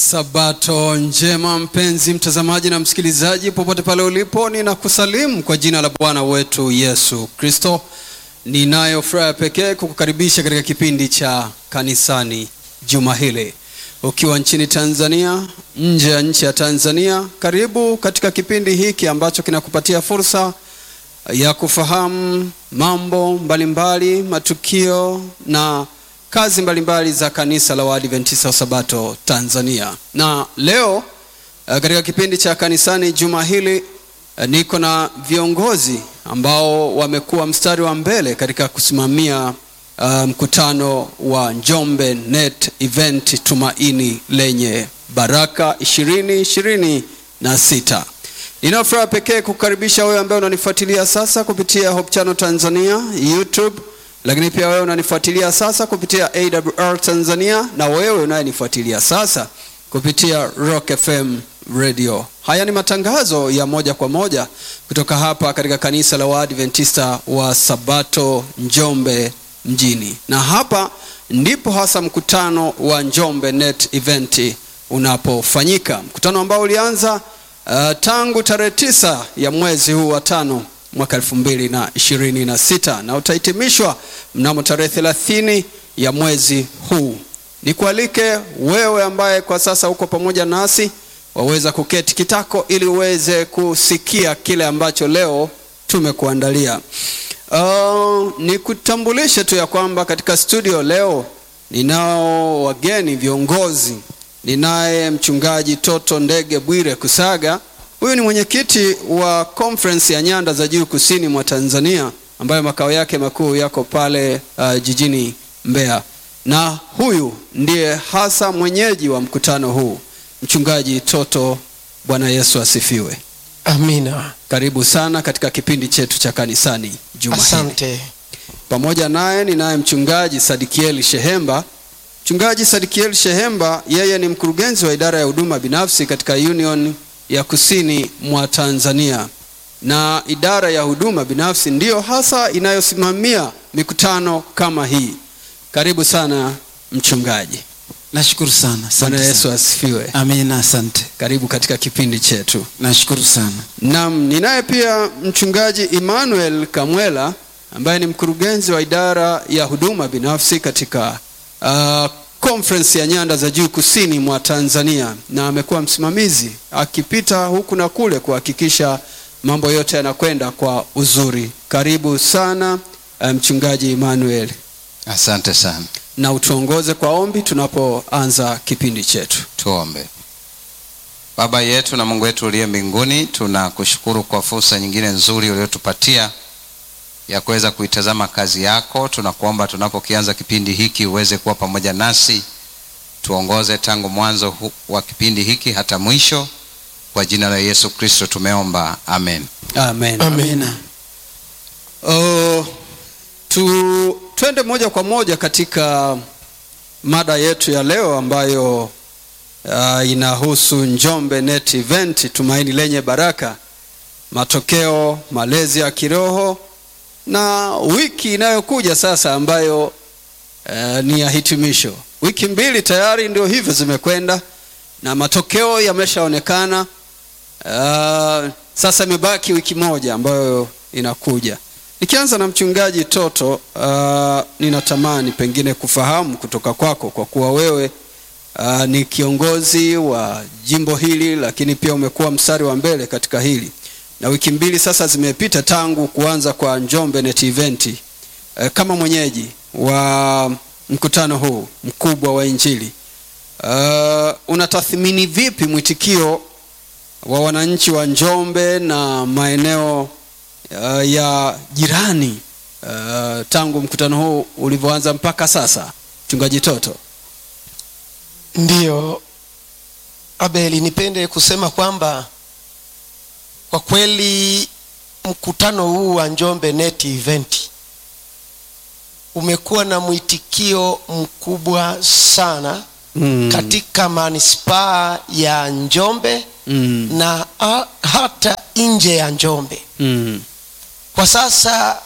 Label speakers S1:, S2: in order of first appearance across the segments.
S1: Sabato njema mpenzi mtazamaji na msikilizaji, popote pale ulipo, ninakusalimu kwa jina la Bwana wetu Yesu Kristo. Ninayo furaha pekee kukukaribisha katika kipindi cha kanisani juma hili, ukiwa nchini Tanzania, nje ya nchi ya Tanzania. Karibu katika kipindi hiki ambacho kinakupatia fursa ya kufahamu mambo mbalimbali mbali, matukio na kazi mbalimbali za kanisa la Waadventista wa Sabato Tanzania. Na leo katika kipindi cha kanisani juma hili niko na viongozi ambao wamekuwa mstari wa mbele katika kusimamia uh, mkutano wa Njombe Net Event Tumaini Lenye Baraka ishirini ishirini na sita. Nina furaha pekee kukaribisha wewe ambaye unanifuatilia sasa kupitia Hope Channel Tanzania YouTube lakini pia wewe unanifuatilia sasa kupitia AWR Tanzania na wewe unayenifuatilia sasa kupitia Rock FM Radio. Haya ni matangazo ya moja kwa moja kutoka hapa katika kanisa la Waadventista wa Sabato Njombe mjini, na hapa ndipo hasa mkutano wa Njombe Net Event unapofanyika, mkutano ambao ulianza uh, tangu tarehe tisa ya mwezi huu wa tano mwaka elfu mbili na ishirini na sita na utahitimishwa mnamo tarehe thelathini ya mwezi huu. Nikualike wewe ambaye kwa sasa uko pamoja nasi, waweza kuketi kitako ili uweze kusikia kile ambacho leo tumekuandalia. Uh, nikutambulishe tu ya kwamba katika studio leo ninao wageni viongozi. Ninaye mchungaji Toto Ndege Bwire Kusaga Huyu ni mwenyekiti wa conference ya nyanda za juu kusini mwa Tanzania ambayo makao yake makuu yako pale uh, jijini Mbeya, na huyu ndiye hasa mwenyeji wa mkutano huu, mchungaji Toto. Bwana Yesu asifiwe.
S2: Amina.
S1: Karibu sana katika kipindi chetu cha kanisani juma hili.
S2: Asante.
S1: Pamoja naye ninaye mchungaji Sadikieli Shehemba. Mchungaji Sadikieli Shehemba, yeye ni mkurugenzi wa idara ya huduma binafsi katika Union ya kusini mwa Tanzania, na idara ya huduma binafsi ndiyo hasa inayosimamia mikutano kama hii. Karibu sana mchungaji.
S3: Nashukuru sana.
S1: Bwana
S3: Asante
S1: Yesu
S3: sana.
S1: asifiwe.
S3: Amina, asante.
S1: Karibu katika kipindi chetu.
S3: Nashukuru sana.
S1: Naam, ninaye pia mchungaji Emmanuel Kamwela ambaye ni mkurugenzi wa idara ya huduma binafsi katika uh, conference ya nyanda za juu kusini mwa Tanzania na amekuwa msimamizi akipita huku na kule kuhakikisha mambo yote yanakwenda kwa uzuri. Karibu sana mchungaji Emmanuel,
S4: Asante sana.
S1: na utuongoze kwa ombi tunapoanza kipindi chetu.
S4: Tuombe. Baba yetu na Mungu wetu uliye mbinguni, tunakushukuru kwa fursa nyingine nzuri uliyotupatia ya kuweza kuitazama kazi yako. Tunakuomba tunapokianza kipindi hiki uweze kuwa pamoja nasi, tuongoze tangu mwanzo hu- wa kipindi hiki hata mwisho. Kwa jina la Yesu Kristo tumeomba, amen.
S1: Amen.
S2: Amina.
S1: Oh, tu twende moja kwa moja katika mada yetu ya leo ambayo uh, inahusu Njombe Net Event Tumaini Lenye Baraka, matokeo, malezi ya kiroho na wiki inayokuja sasa ambayo uh, ni ya hitimisho. Wiki mbili tayari ndio hivyo zimekwenda na matokeo yameshaonekana. Uh, sasa imebaki wiki moja ambayo inakuja. Nikianza na mchungaji Toto, uh, ninatamani pengine kufahamu kutoka kwako kwa kuwa wewe uh, ni kiongozi wa jimbo hili, lakini pia umekuwa mstari wa mbele katika hili, na wiki mbili sasa zimepita tangu kuanza kwa Njombe Net Event. Uh, kama mwenyeji wa mkutano huu mkubwa wa Injili, uh, unatathmini vipi mwitikio wa wananchi wa Njombe na maeneo uh, ya jirani uh, tangu mkutano huu ulivyoanza mpaka sasa, mchungaji Toto?
S2: Ndiyo Abeli, nipende kusema kwamba kwa kweli mkutano huu wa Njombe Net Event umekuwa na mwitikio mkubwa sana
S1: Mm.
S2: katika manispaa ya Njombe
S1: Mm.
S2: na a, hata nje ya Njombe.
S1: Mm.
S2: Kwa sasa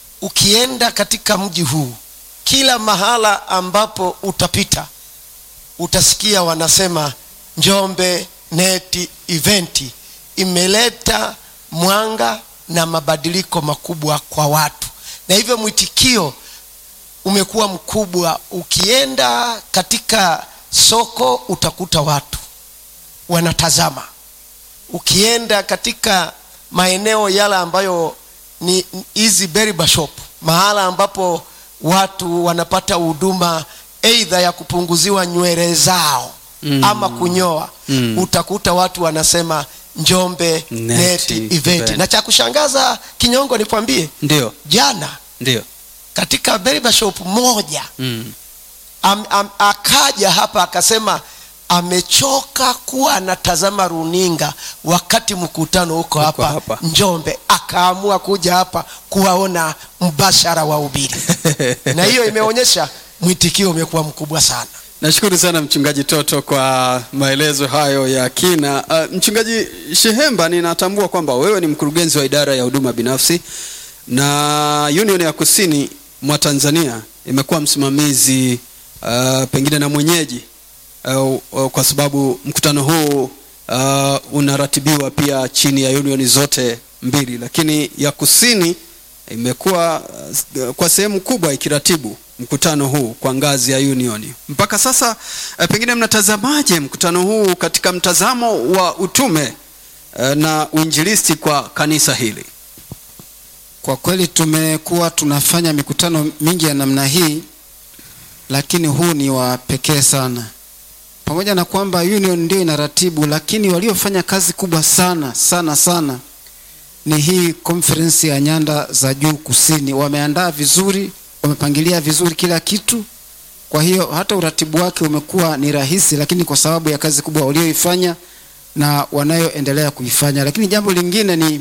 S2: ukienda katika mji huu, kila mahala ambapo utapita utasikia wanasema njombe neti eventi imeleta mwanga na mabadiliko makubwa kwa watu na hivyo mwitikio umekuwa mkubwa ukienda katika soko utakuta watu wanatazama ukienda katika maeneo yale ambayo ni hizi berber shop mahala ambapo watu wanapata huduma eidha ya kupunguziwa nywele zao
S1: Mm.
S2: ama kunyoa
S1: Mm.
S2: utakuta watu wanasema njombe
S1: Neti
S2: neti event
S1: event.
S2: na cha kushangaza kinyongo nikwambie
S1: ndio
S2: jana
S1: ndio
S2: katika berber shop moja
S1: mm.
S2: am, am, akaja hapa akasema amechoka kuwa anatazama runinga wakati mkutano huko hapa,
S1: hapa.
S2: njombe akaamua kuja hapa kuwaona mbashara wa ubiri na hiyo imeonyesha mwitikio umekuwa mkubwa sana
S1: nashukuru sana mchungaji toto kwa maelezo hayo ya kina uh, mchungaji shehemba ninatambua kwamba wewe ni mkurugenzi wa idara ya huduma binafsi na union ya kusini mwa tanzania imekuwa msimamizi uh, pengine na mwenyeji uh, uh, kwa sababu mkutano huu uh, unaratibiwa pia chini ya union zote mbili lakini ya kusini imekuwa uh, kwa sehemu kubwa ikiratibu mkutano huu kwa ngazi ya union mpaka sasa uh, pengine mnatazamaje mkutano huu katika mtazamo wa utume uh, na uinjilisti kwa kanisa hili
S3: Kwa kweli tumekuwa tunafanya mikutano mingi ya namna hii, lakini huu ni wa pekee sana. Pamoja na kwamba union ndio inaratibu, lakini waliofanya kazi kubwa sana sana sana ni hii conference ya nyanda za juu kusini. Wameandaa vizuri, wamepangilia vizuri kila kitu. Kwa hiyo hata uratibu wake umekuwa ni rahisi, lakini kwa sababu ya kazi kubwa walioifanya na wanayoendelea kuifanya. Lakini jambo lingine ni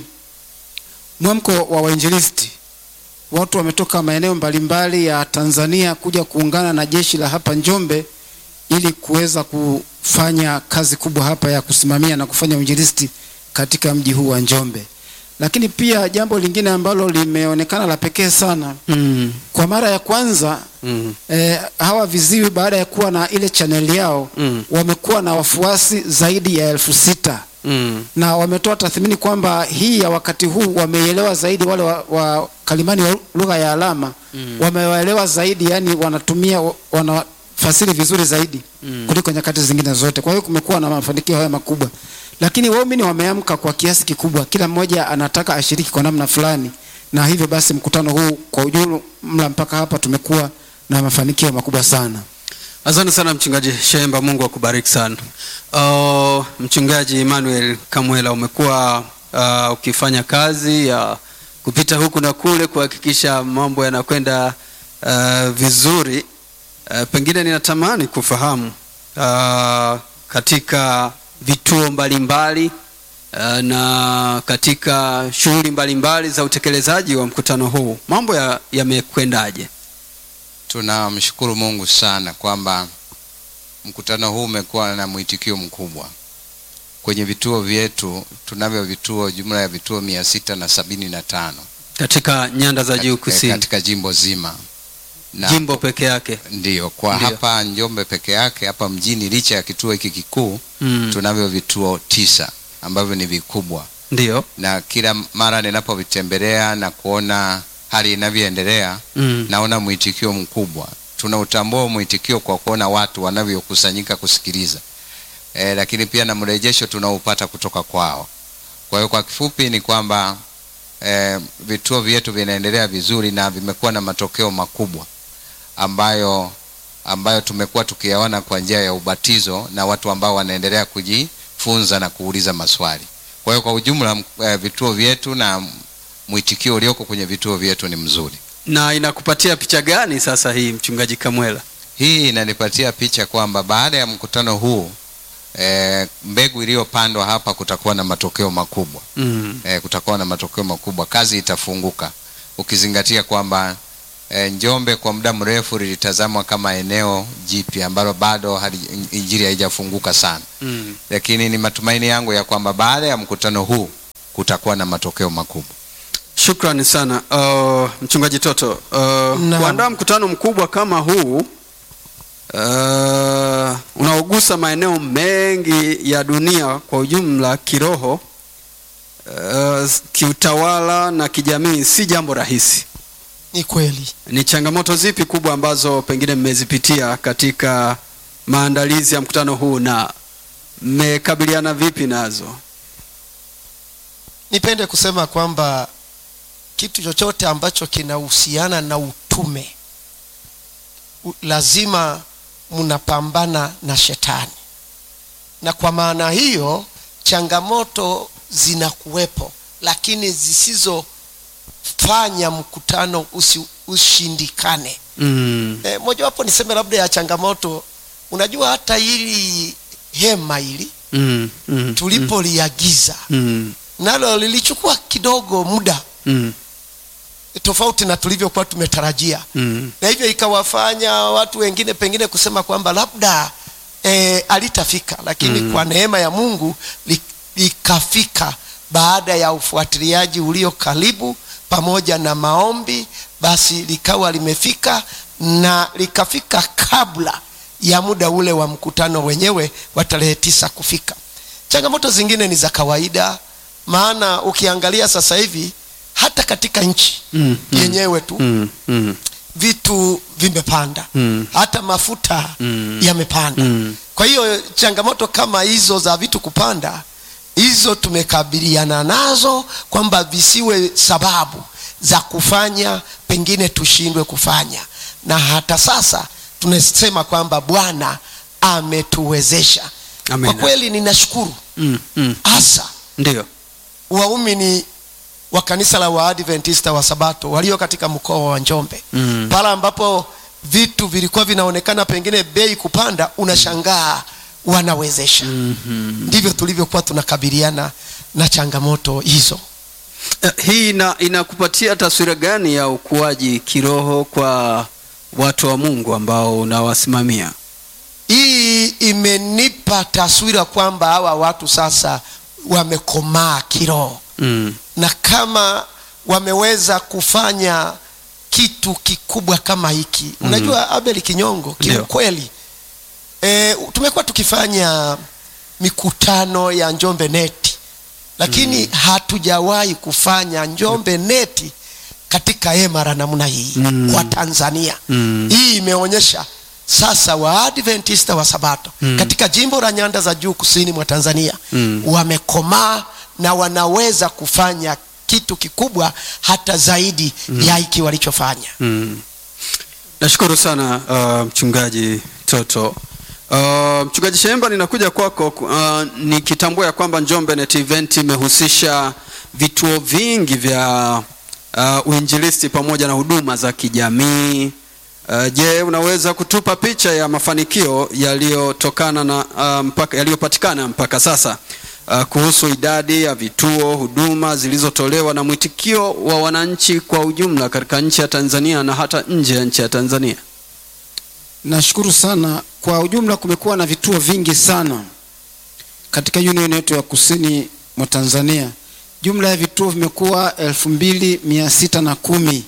S3: mwamko wa wainjilisti. Watu wametoka maeneo mbalimbali ya Tanzania kuja kuungana na jeshi la hapa Njombe ili kuweza kufanya kazi kubwa hapa ya kusimamia na kufanya uinjilisti katika mji huu wa Njombe. Lakini pia jambo lingine ambalo limeonekana la pekee sana,
S1: mm.
S3: kwa mara ya kwanza
S1: Mm.
S3: eh, hawa viziwi baada ya kuwa na ile chaneli yao
S1: Mm.
S3: wamekuwa na wafuasi zaidi ya elfu sita
S1: Mm.
S3: na wametoa tathmini kwamba hii ya wakati huu wameielewa zaidi wale wa, wa kalimani wa lugha ya alama
S1: Mm.
S3: wamewaelewa zaidi yani wanatumia wanafasiri vizuri zaidi
S1: Mm.
S3: kuliko nyakati zingine zote kwa hiyo kumekuwa na mafanikio haya makubwa lakini waumini wameamka kwa kiasi kikubwa kila mmoja anataka ashiriki kwa namna fulani na hivyo basi mkutano huu kwa ujumla mpaka hapa tumekuwa na mafanikio makubwa sana
S1: asante sana mchungaji shemba mungu akubariki sana uh, mchungaji emmanuel kamwela umekuwa uh, ukifanya kazi ya kupita huku na kule kuhakikisha mambo yanakwenda uh, vizuri uh, pengine ninatamani kufahamu uh, katika vituo mbalimbali uh, na katika shughuli mbalimbali za utekelezaji wa mkutano huu mambo ya- yamekwendaje
S4: tunamshukuru mungu sana kwamba mkutano huu umekuwa na mwitikio mkubwa kwenye vituo vyetu tunavyo vituo jumla ya vituo mia sita na sabini na tano
S1: katika nyanda za juu
S4: katika,
S1: kusini
S4: katika jimbo zima na
S1: jimbo peke yake
S4: ndio kwa
S1: Ndio.
S4: hapa njombe peke yake hapa mjini licha ya kituo hiki kikuu
S1: mm.
S4: tunavyo vituo tisa ambavyo ni vikubwa
S1: ndio
S4: na kila mara ninapovitembelea na kuona hali inavyoendelea
S1: mm.
S4: naona mwitikio mkubwa tunautambua mwitikio kwa kuona watu wanavyokusanyika kusikiliza e, lakini pia na mrejesho tunaupata kutoka kwao kwa hiyo kwa kifupi ni kwamba e, vituo vyetu vinaendelea vizuri na vimekuwa na matokeo makubwa ambayo ambayo tumekuwa tukiyaona kwa njia ya ubatizo na watu ambao wanaendelea kujifunza na kuuliza maswali kwa hiyo kwa ujumla m- eh, vituo vyetu na mwitikio ulioko kwenye vituo vyetu ni mzuri
S1: na inakupatia picha gani sasa hii mchungaji kamwela
S4: hii inanipatia picha kwamba baada ya mkutano huu e, mbegu iliyopandwa hapa kutakuwa na matokeo makubwa
S1: mm.
S4: e, kutakuwa na matokeo makubwa kazi itafunguka ukizingatia kwamba e, njombe kwa muda mrefu lilitazamwa kama eneo jipya ambalo bado hali- injili haijafunguka sana
S1: Mm.
S4: lakini ni matumaini yangu ya kwamba baada ya mkutano huu kutakuwa na matokeo makubwa
S1: shukrani sana uh, mchungaji toto uh,
S2: Naam.
S1: kuandaa mkutano mkubwa kama huu uh, una unagusa maeneo mengi ya dunia kwa ujumla kiroho, uh, kiutawala na kijamii, si jambo rahisi.
S2: ni kweli
S1: Ni changamoto zipi kubwa ambazo pengine mmezipitia katika maandalizi ya mkutano huu na mmekabiliana vipi nazo?
S2: nipende kusema kwamba kitu chochote ambacho kinahusiana na utume u- lazima mnapambana na shetani na kwa maana hiyo changamoto zinakuwepo lakini zisizofanya mkutano usi, ushindikane
S1: Mm.
S2: e, mojawapo niseme labda ya changamoto unajua hata hili hema hili
S1: Mm. Mm.
S2: tulipoliagiza
S1: Mm.
S2: nalo lilichukua kidogo muda
S1: Mm.
S2: tofauti na tulivyokuwa tumetarajia
S1: Mm.
S2: na hivyo ikawafanya watu wengine pengine kusema kwamba labda e, alitafika lakini
S1: Mm.
S2: kwa neema ya mungu li- likafika baada ya ufuatiliaji ulio karibu pamoja na maombi basi likawa limefika na likafika kabla ya muda ule wa mkutano wenyewe wa tarehe tisa kufika changamoto zingine ni za kawaida maana ukiangalia sasa hivi hata katika nchi
S1: Mm. Mm.
S2: yenyewe tu
S1: Mm. Mm.
S2: vitu vimepanda
S1: Mm.
S2: hata mafuta
S1: Mm.
S2: yamepanda
S1: Mm.
S2: kwa hiyo changamoto kama hizo za vitu kupanda hizo tumekabiliana nazo kwamba visiwe sababu za kufanya pengine tushindwe kufanya na hata sasa tunasema kwamba bwana ametuwezesha
S1: Amina.
S2: kwa kweli ninashukuru
S1: Mm. Mm.
S2: hasa
S1: Ndio.
S2: waumini wa kanisa la waadventista wa sabato walio katika mkoa wa njombe
S1: Mm.
S2: pale ambapo vitu vilikuwa vinaonekana pengine bei kupanda unashangaa wanawezesha
S1: Mhm.
S2: ndivyo tulivyokuwa tunakabiliana na changamoto hizo
S1: Eh, hii ina, inakupatia taswira gani ya ukuaji kiroho kwa watu wa Mungu ambao unawasimamia?
S2: hii imenipa taswira kwamba hawa watu sasa wamekomaa kiroho
S1: Mm.
S2: na kama wameweza kufanya kitu kikubwa kama hiki mm. unajua abel kinyongo
S1: Ndio.
S2: kiukweli e, tumekuwa tukifanya mikutano ya njombe neti lakini mm. hatujawahi kufanya njombe neti katika hema la namna hii
S1: Mm.
S2: kwa tanzania
S1: Mm.
S2: hii imeonyesha sasa waadventista wa sabato
S1: Mm.
S2: katika jimbo la nyanda za juu kusini mwa tanzania
S1: Mm.
S2: wamekomaa na wanaweza kufanya kitu kikubwa hata zaidi mm. ya hiki walichofanya
S1: Mm. Nashukuru sana uh, mchungaji Toto. Uh, mchungaji Shemba, ninakuja kwako uh, nikitambua ya kwamba Njombe Net Event imehusisha vituo vingi vya uh, uinjilisti pamoja na huduma za kijamii. Uh, je, unaweza kutupa picha ya mafanikio yaliyotokana na uh, mpaka yaliyopatikana mpaka sasa uh, kuhusu idadi ya vituo, huduma zilizotolewa na mwitikio wa wananchi kwa ujumla katika nchi ya Tanzania na hata nje ya nchi ya Tanzania?
S3: Nashukuru sana. Kwa ujumla, kumekuwa na vituo vingi sana katika union yetu ya kusini mwa Tanzania. Jumla ya vituo vimekuwa elfu mbili mia sita na kumi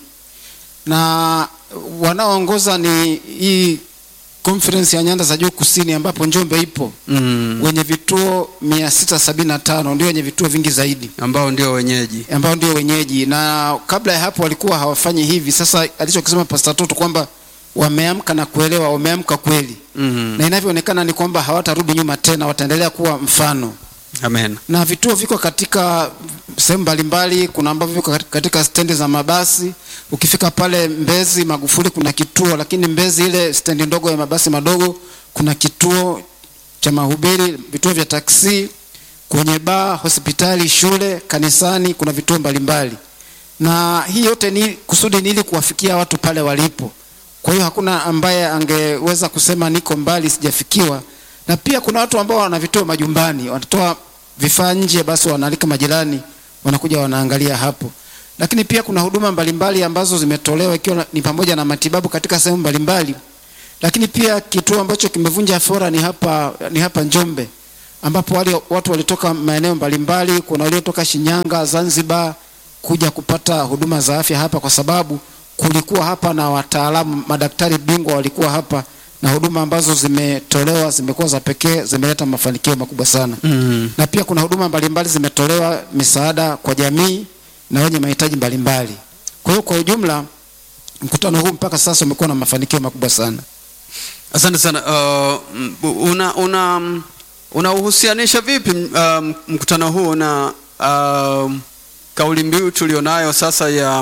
S3: na wanaoongoza ni hii conference ya nyanda za juu kusini ambapo Njombe ipo
S1: Mm.
S3: wenye vituo mia sita sabini na tano ndio wenye vituo vingi zaidi
S1: ambao ndio wenyeji.
S3: ambao ndio wenyeji, na kabla ya hapo walikuwa hawafanyi hivi. Sasa alichokisema Pastor Toto kwamba wameamka na kuelewa, wameamka kweli
S1: Mm.
S3: na inavyoonekana ni kwamba hawatarudi nyuma tena, wataendelea kuwa mfano.
S1: Amen.
S3: Na vituo viko katika sehemu mbalimbali. Kuna ambavyo viko katika stendi za mabasi. Ukifika pale Mbezi Magufuli kuna kituo, lakini Mbezi ile stendi ndogo ya mabasi madogo kuna kituo cha mahubiri, vituo vya taksi, kwenye baa, hospitali, shule, kanisani kuna vituo mbalimbali. Na hii yote ni kusudi ni ili kuwafikia watu pale walipo. Kwa hiyo hakuna ambaye angeweza kusema niko mbali sijafikiwa. Na pia kuna watu ambao wana vituo majumbani, wanatoa vifaa nje, basi wanaalika majirani, wanakuja wanaangalia hapo. Lakini pia kuna huduma mbalimbali ambazo zimetolewa ikiwa na- ni pamoja na matibabu katika sehemu mbalimbali. Lakini pia kituo ambacho kimevunja fora ni hapa ni hapa Njombe ambapo wale watu walitoka maeneo mbalimbali, kuna waliotoka Shinyanga, Zanzibar kuja kupata huduma za afya hapa kwa sababu kulikuwa hapa na wataalamu madaktari bingwa walikuwa hapa na huduma ambazo zimetolewa zimekuwa za pekee, zimeleta mafanikio makubwa sana
S1: Mm.
S3: na pia kuna huduma mbalimbali zimetolewa misaada kwa jamii na wenye mahitaji mbalimbali. Kwa hiyo kwa ujumla mkutano huu mpaka sasa umekuwa na mafanikio makubwa sana.
S1: Asante sana. Uh, m- una una unauhusianisha vipi um, mkutano huu na um, kauli mbiu tulionayo sasa ya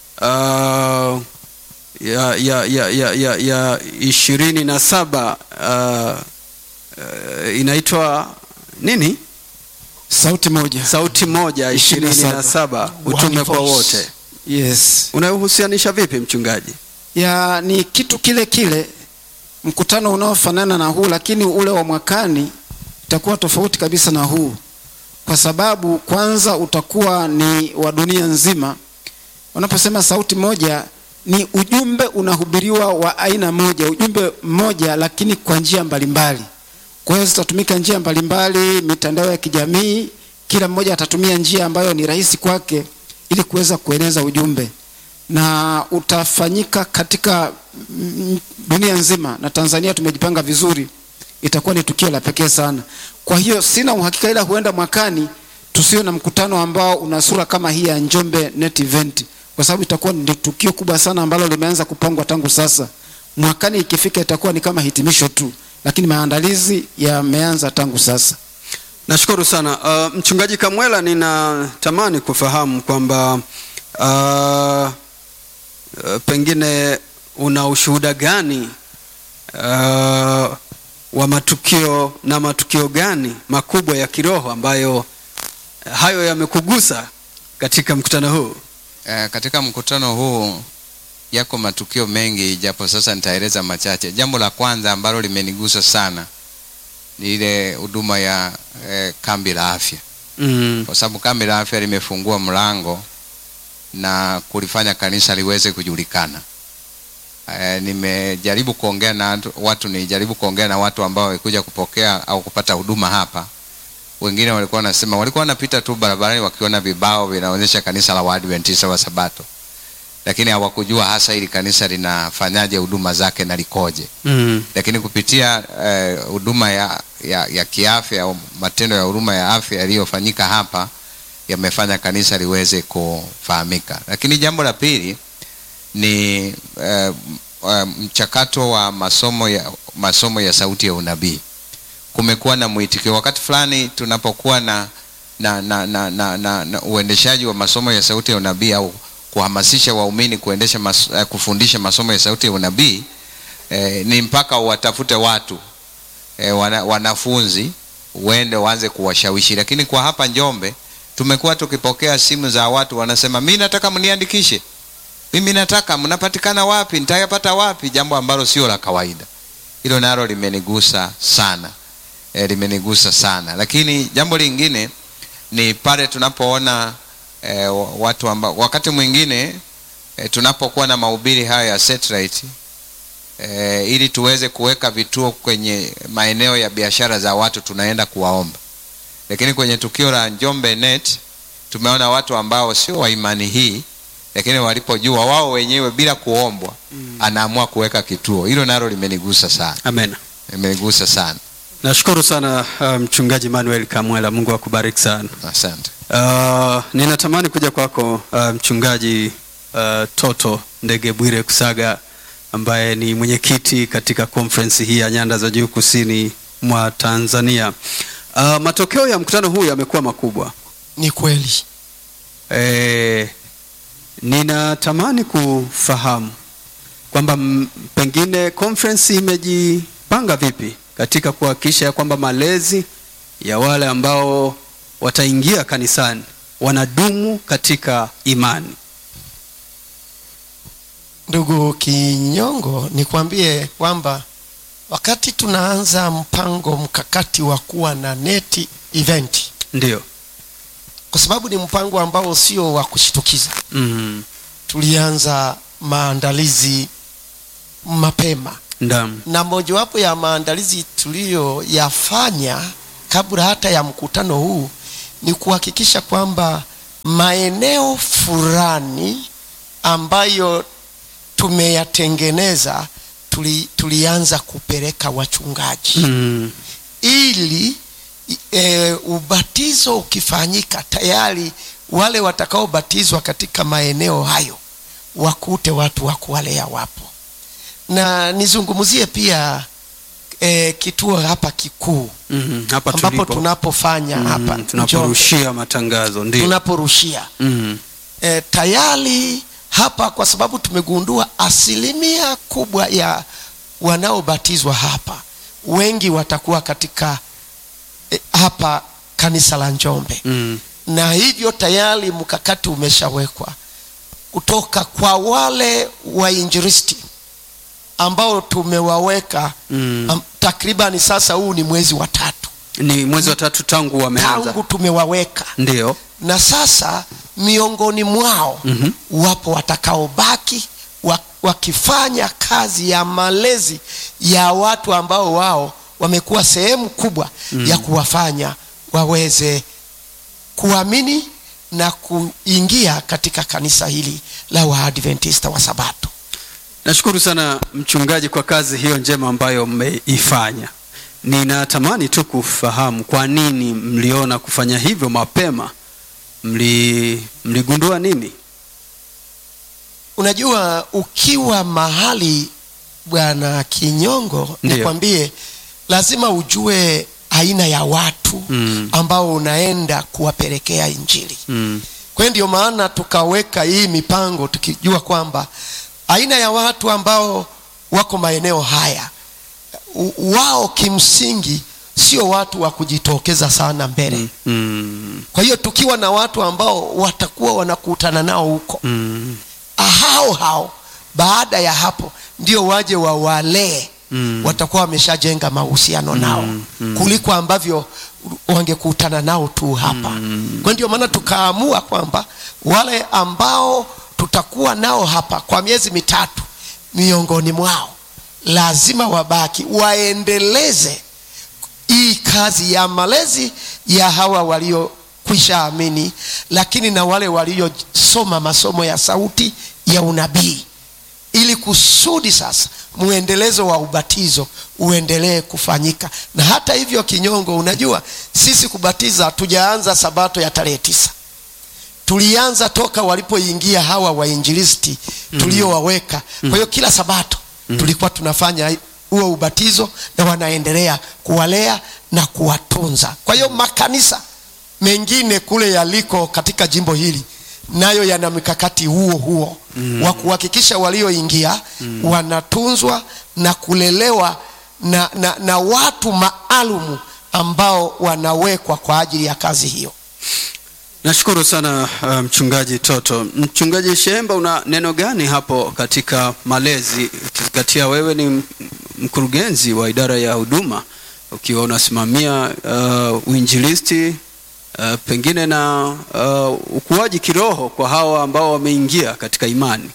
S1: uh, ya ya ya ya ya, ya ishirini na saba uh, uh, inaitwa nini?
S3: Sauti moja.
S1: Sauti moja ishirini na saba utume kwa
S2: voice.
S1: wote.
S3: Yes.
S1: Unauhusianisha vipi mchungaji?
S3: Ya ni kitu kile kile mkutano unaofanana na huu, lakini ule wa mwakani itakuwa tofauti kabisa na huu, kwa sababu kwanza utakuwa ni wa dunia nzima. Unaposema sauti moja, ni ujumbe unahubiriwa wa aina moja, ujumbe mmoja, lakini kwa njia mbalimbali. Kwa hiyo zitatumika njia mbalimbali, mitandao ya kijamii, kila mmoja atatumia njia ambayo ni rahisi kwake ili kuweza kueneza ujumbe na utafanyika katika mm, dunia nzima, na Tanzania tumejipanga vizuri, itakuwa ni tukio la pekee sana. Kwa hiyo sina uhakika, ila huenda mwakani tusiwe na mkutano ambao una sura kama hii ya Njombe Net Event, kwa sababu itakuwa ni tukio kubwa sana ambalo limeanza kupangwa tangu sasa. Mwakani ikifika itakuwa ni kama hitimisho tu, lakini maandalizi yameanza tangu sasa.
S1: Nashukuru sana uh, mchungaji Kamwela, ninatamani kufahamu kwamba uh, uh, pengine una ushuhuda gani uh, wa matukio na matukio gani makubwa ya kiroho ambayo hayo yamekugusa katika mkutano huu?
S4: Eh, katika mkutano huu yako matukio mengi, japo sasa nitaeleza machache. Jambo la kwanza ambalo limenigusa sana ni ile huduma ya eh, kambi la afya,
S1: Mm.
S4: kwa sababu kambi la afya limefungua mlango na kulifanya kanisa liweze kujulikana. Eh, nimejaribu kuongea na watu- watu, nilijaribu kuongea na watu ambao walikuja kupokea au kupata huduma hapa. Wengine walikuwa wanasema walikuwa wanapita tu barabarani wakiona vibao vinaonyesha kanisa la Waadventista wa Sabato, lakini hawakujua hasa hili kanisa linafanyaje huduma zake na likoje
S1: Mm.
S4: lakini kupitia eh, huduma ya, ya, ya kiafya au matendo ya huduma ya afya yaliyofanyika hapa yamefanya kanisa liweze kufahamika. Lakini jambo la pili ni eh, eh, mchakato wa masomo ya, masomo ya sauti ya unabii. Kumekuwa na mwitikio wakati fulani tunapokuwa na na, na, na, na, na, na uendeshaji wa masomo ya sauti ya unabii au kuhamasisha waumini kuendesha mas, eh, kufundisha masomo ya sauti ya unabii eh, ni mpaka watafute watu eh, wana, wanafunzi uende waanze kuwashawishi. Lakini kwa hapa Njombe tumekuwa tukipokea simu za watu wanasema, mi nataka mniandikishe, mimi nataka, mnapatikana wapi? Nitayapata wapi? Jambo ambalo sio la kawaida. Hilo nalo limenigusa sana eh, limenigusa sana. Lakini jambo lingine ni pale tunapoona eh, watu ambao wakati mwingine eh, tunapokuwa na mahubiri haya ya satellite e, ili tuweze kuweka vituo kwenye maeneo ya biashara za watu tunaenda kuwaomba. Lakini kwenye tukio la Njombe Net tumeona watu ambao sio wa imani hii, lakini walipojua wao wenyewe bila kuombwa mm. anaamua kuweka kituo. Hilo nalo limenigusa sana,
S1: Amen.
S4: limenigusa sana.
S1: Nashukuru sana uh, mchungaji Manuel Kamwela, Mungu akubariki sana.
S4: Asante.
S1: Uh, ninatamani kuja kwako uh, mchungaji uh, Toto Ndege Bwire Kusaga ambaye ni mwenyekiti katika conference hii ya Nyanda za Juu Kusini mwa Tanzania. Uh, matokeo ya mkutano huu yamekuwa makubwa.
S2: Ni kweli.
S1: E, ninatamani kufahamu kwamba m- pengine conference imejipanga vipi katika kuhakikisha ya kwamba malezi ya wale ambao wataingia kanisani wanadumu katika imani.
S2: Ndugu Kinyongo, nikwambie kwamba wakati tunaanza mpango mkakati wa kuwa na neti event,
S1: Ndio.
S2: kwa sababu ni mpango ambao sio wa kushitukiza,
S1: Mm.
S2: tulianza maandalizi mapema,
S1: Ndam.
S2: na mojawapo ya maandalizi tuliyoyafanya kabla hata ya mkutano huu ni kuhakikisha kwamba maeneo fulani ambayo tumeyatengeneza tuli, tulianza kupeleka wachungaji
S1: Mm.
S2: ili e, ubatizo ukifanyika tayari wale watakaobatizwa katika maeneo hayo wakute watu wa kuwalea wapo na nizungumzie pia e, kituo hapa kikuu
S1: Mm. Hapa
S2: ambapo
S1: tulipo.
S2: tunapofanya
S1: Mm,
S2: hapa Njombe,
S1: tunaporushia matangazo ndio.
S2: tunaporushia
S1: Mm.
S2: e, tayari hapa kwa sababu tumegundua asilimia kubwa ya wanaobatizwa hapa wengi watakuwa katika e, hapa kanisa la Njombe
S1: Mm.
S2: na hivyo tayari mkakati umeshawekwa kutoka kwa wale wainjilisti ambao tumewaweka
S1: Mm.
S2: um, takribani sasa huu ni mwezi wa tatu
S1: Ni mwezi wa tatu tangu wameanza.
S2: tangu tumewaweka
S1: Ndio.
S2: na sasa miongoni mwao
S1: Mhm.
S2: wapo watakaobaki wa- wakifanya kazi ya malezi ya watu ambao wao wamekuwa sehemu kubwa mm. ya kuwafanya waweze kuamini na kuingia katika kanisa hili la Waadventista wa Sabato.
S1: Nashukuru sana mchungaji kwa kazi hiyo njema ambayo mmeifanya. Ninatamani tu kufahamu kwa nini mliona kufanya hivyo mapema. Mli mligundua nini?
S2: Unajua, ukiwa mahali bwana Kinyongo,
S1: Ndiyo.
S2: nikwambie, lazima ujue aina ya watu
S1: Mm.
S2: ambao unaenda kuwapelekea Injili.
S1: Mm.
S2: Kwa hiyo ndio maana tukaweka hii mipango tukijua kwamba aina ya watu ambao wako maeneo haya u- wao kimsingi sio watu wa kujitokeza sana mbele.
S1: Mm.
S2: Kwa hiyo tukiwa na watu ambao watakuwa wanakutana nao huko
S1: Mm.
S2: hao hao baada ya hapo ndio waje wawalee
S1: Mm.
S2: watakuwa wameshajenga mahusiano nao kuliko ambavyo wangekutana nao tu hapa kwa ndio maana tukaamua kwamba wale ambao tutakuwa nao hapa kwa miezi mitatu miongoni mwao lazima wabaki waendeleze hii kazi ya malezi ya hawa waliokwisha amini lakini na wale waliosoma masomo ya sauti ya unabii ili kusudi sasa muendelezo wa ubatizo uendelee kufanyika na hata hivyo kinyongo unajua sisi kubatiza tujaanza sabato ya tarehe tisa tulianza toka walipoingia hawa wainjilisti tuliowaweka kwa hiyo kila sabato tulikuwa tunafanya huo ubatizo na wanaendelea kuwalea na kuwatunza kwa hiyo makanisa mengine kule yaliko katika jimbo hili nayo yana mikakati huo huo mm. wa kuhakikisha walioingia mm. wanatunzwa na kulelewa na, na, na watu maalumu ambao wanawekwa kwa ajili ya kazi hiyo
S1: Nashukuru sana uh, mchungaji Toto. Mchungaji Shemba, una neno gani hapo katika malezi, ukizingatia wewe ni m- mkurugenzi wa idara ya huduma, ukiwa unasimamia uh, uinjilisti uh, pengine na uh, ukuaji kiroho kwa hawa ambao wameingia katika imani?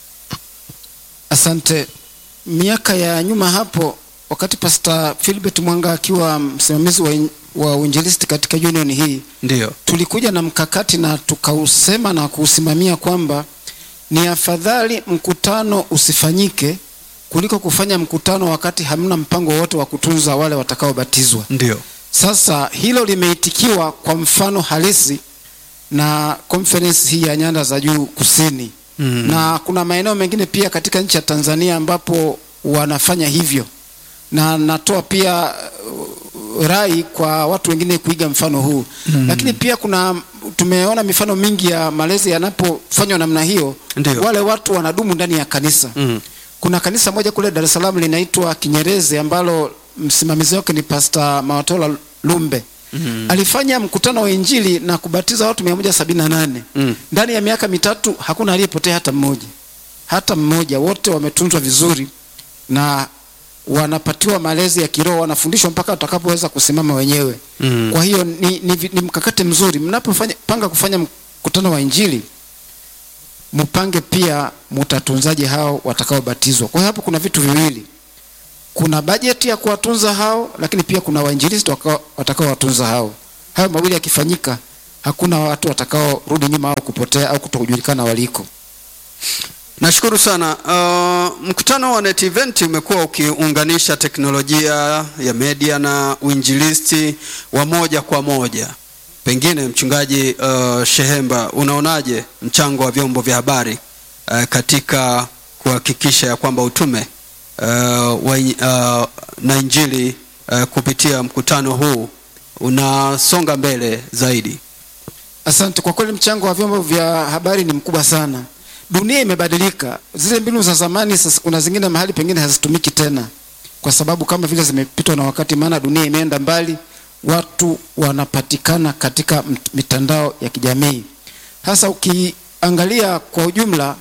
S3: Asante. Miaka ya nyuma hapo, wakati Pastor Philbert Mwanga akiwa msimamizi wa, in- wa uinjilisti katika union hii,
S1: Ndio.
S3: tulikuja na mkakati na tukausema na kuusimamia kwamba ni afadhali mkutano usifanyike kuliko kufanya mkutano wakati hamna mpango wowote wa kutunza wale watakaobatizwa.
S1: Ndio.
S3: Sasa hilo limeitikiwa kwa mfano halisi na conference hii ya nyanda za juu kusini
S1: Mm.
S3: na kuna maeneo mengine pia katika nchi ya Tanzania ambapo wanafanya hivyo, na natoa pia uh, rai kwa watu wengine kuiga mfano huu mm. Lakini pia kuna tumeona mifano mingi ya malezi yanapofanywa namna hiyo,
S1: Ndio.
S3: wale watu wanadumu ndani ya kanisa
S1: Mm.
S3: kuna kanisa moja kule Dar es Salaam linaitwa Kinyerezi ambalo msimamizi wake ni Pastor Mawatola Lumbe. Mm. Alifanya mkutano wa Injili na kubatiza watu 178.
S1: Mm.
S3: Ndani ya miaka mitatu hakuna aliyepotea hata mmoja. Hata mmoja, wote wametunzwa vizuri na wanapatiwa malezi ya kiroho, wanafundishwa mpaka watakapoweza kusimama wenyewe.
S1: Mm.
S3: Kwa hiyo ni, ni, vi- ni mkakati mzuri mnapofanya panga kufanya mkutano wa Injili mpange pia mutatunzaje hao watakaobatizwa. Kwa hiyo hapo kuna vitu viwili, kuna bajeti ya kuwatunza hao, lakini pia kuna wainjilisti wakao- watakaowatunza hao. Hayo mawili yakifanyika, hakuna watu watakaorudi nyuma au kupotea au kutokujulikana waliko.
S1: Nashukuru sana. Uh, mkutano wa Net Event umekuwa ukiunganisha teknolojia ya media na uinjilisti wa moja kwa moja. Pengine mchungaji uh, Shehemba, unaonaje mchango wa vyombo vya habari uh, katika kuhakikisha ya kwamba utume uh, wa, uh, na injili uh, kupitia mkutano huu unasonga mbele zaidi?
S3: Asante. Kwa kweli mchango wa vyombo vya habari ni mkubwa sana. Dunia imebadilika, zile mbinu za zamani sasa, kuna zingine mahali pengine hazitumiki tena, kwa sababu kama vile zimepitwa na wakati, maana dunia imeenda mbali, watu wanapatikana katika mt- mitandao ya kijamii. Hasa ukiangalia kwa ujumla,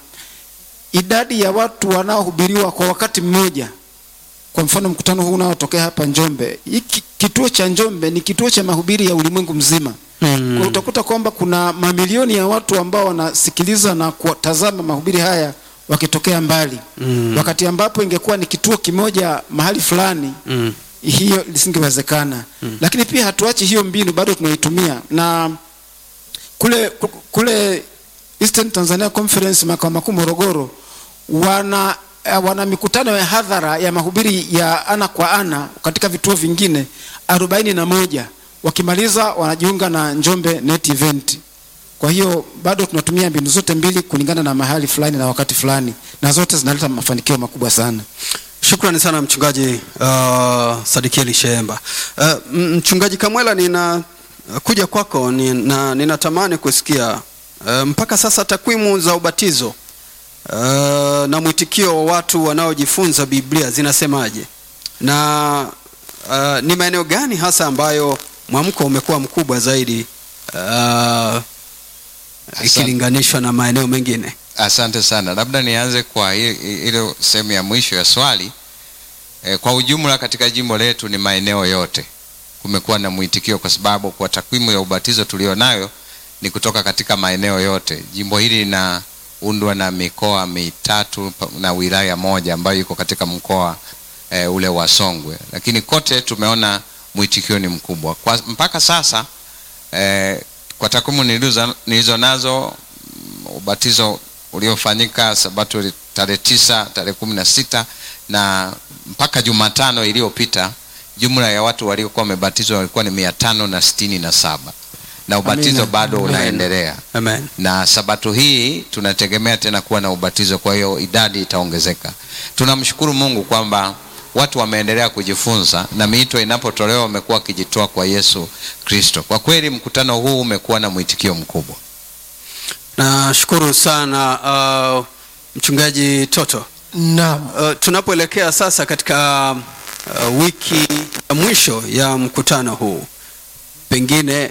S3: idadi ya watu wanaohubiriwa kwa wakati mmoja kwa mfano mkutano huu unaotokea hapa Njombe, hiki kituo cha Njombe ni kituo cha mahubiri ya ulimwengu mzima.
S1: Mm.
S3: Kwa utakuta kwamba kuna mamilioni ya watu ambao wanasikiliza na kutazama mahubiri haya wakitokea mbali
S1: Mm.
S3: wakati ambapo ingekuwa ni kituo kimoja mahali fulani
S1: Mm.
S3: hiyo lisingewezekana lakini pia hatuachi hiyo mbinu bado tunaitumia na kule ku- kule Eastern Tanzania Conference makao makuu Morogoro wana eh, wana mikutano ya hadhara ya mahubiri ya ana kwa ana katika vituo vingine arobaini na moja wakimaliza wanajiunga na Njombe Net Event kwa hiyo bado tunatumia mbinu zote mbili kulingana na mahali fulani na wakati fulani na zote zinaleta mafanikio makubwa sana
S1: Shukrani sana mchungaji uh, Sadikieli Shehemba. Uh, m- mchungaji Kamwela, nina kuja kwako ni, na ninatamani kusikia uh, mpaka sasa takwimu za ubatizo uh, na mwitikio wa watu wanaojifunza Biblia zinasemaje, na uh, ni maeneo gani hasa ambayo mwamko umekuwa mkubwa zaidi uh, ikilinganishwa na maeneo mengine?
S4: Asante sana. Labda nianze kwa i- i- ile sehemu ya mwisho ya swali. E, kwa ujumla katika jimbo letu ni maeneo yote kumekuwa na mwitikio, kwa sababu kwa takwimu ya ubatizo tulionayo ni kutoka katika maeneo yote. Jimbo hili linaundwa na mikoa mitatu pa- na wilaya moja ambayo iko katika mkoa e, ule wa Songwe, lakini kote tumeona mwitikio ni mkubwa kwa, mpaka sasa e, kwa takwimu nilizo, nilizo nazo ubatizo uliofanyika sabato ili- tarehe tisa tarehe kumi na sita na mpaka jumatano iliyopita jumla ya watu waliokuwa wamebatizwa walikuwa ni mia tano na sitini na saba na ubatizo
S3: Amina.
S4: bado
S3: Amen.
S4: unaendelea
S1: Amen.
S4: na sabato hii tunategemea tena kuwa na ubatizo kwa hiyo idadi itaongezeka tunamshukuru mungu kwamba watu wameendelea kujifunza na miito inapotolewa wamekuwa wakijitoa kwa yesu kristo kwa kweli mkutano huu umekuwa na mwitikio mkubwa
S1: Nashukuru sana uh, mchungaji Toto.
S2: naam
S1: Uh, tunapoelekea sasa katika uh, wiki ya mwisho ya mkutano huu, pengine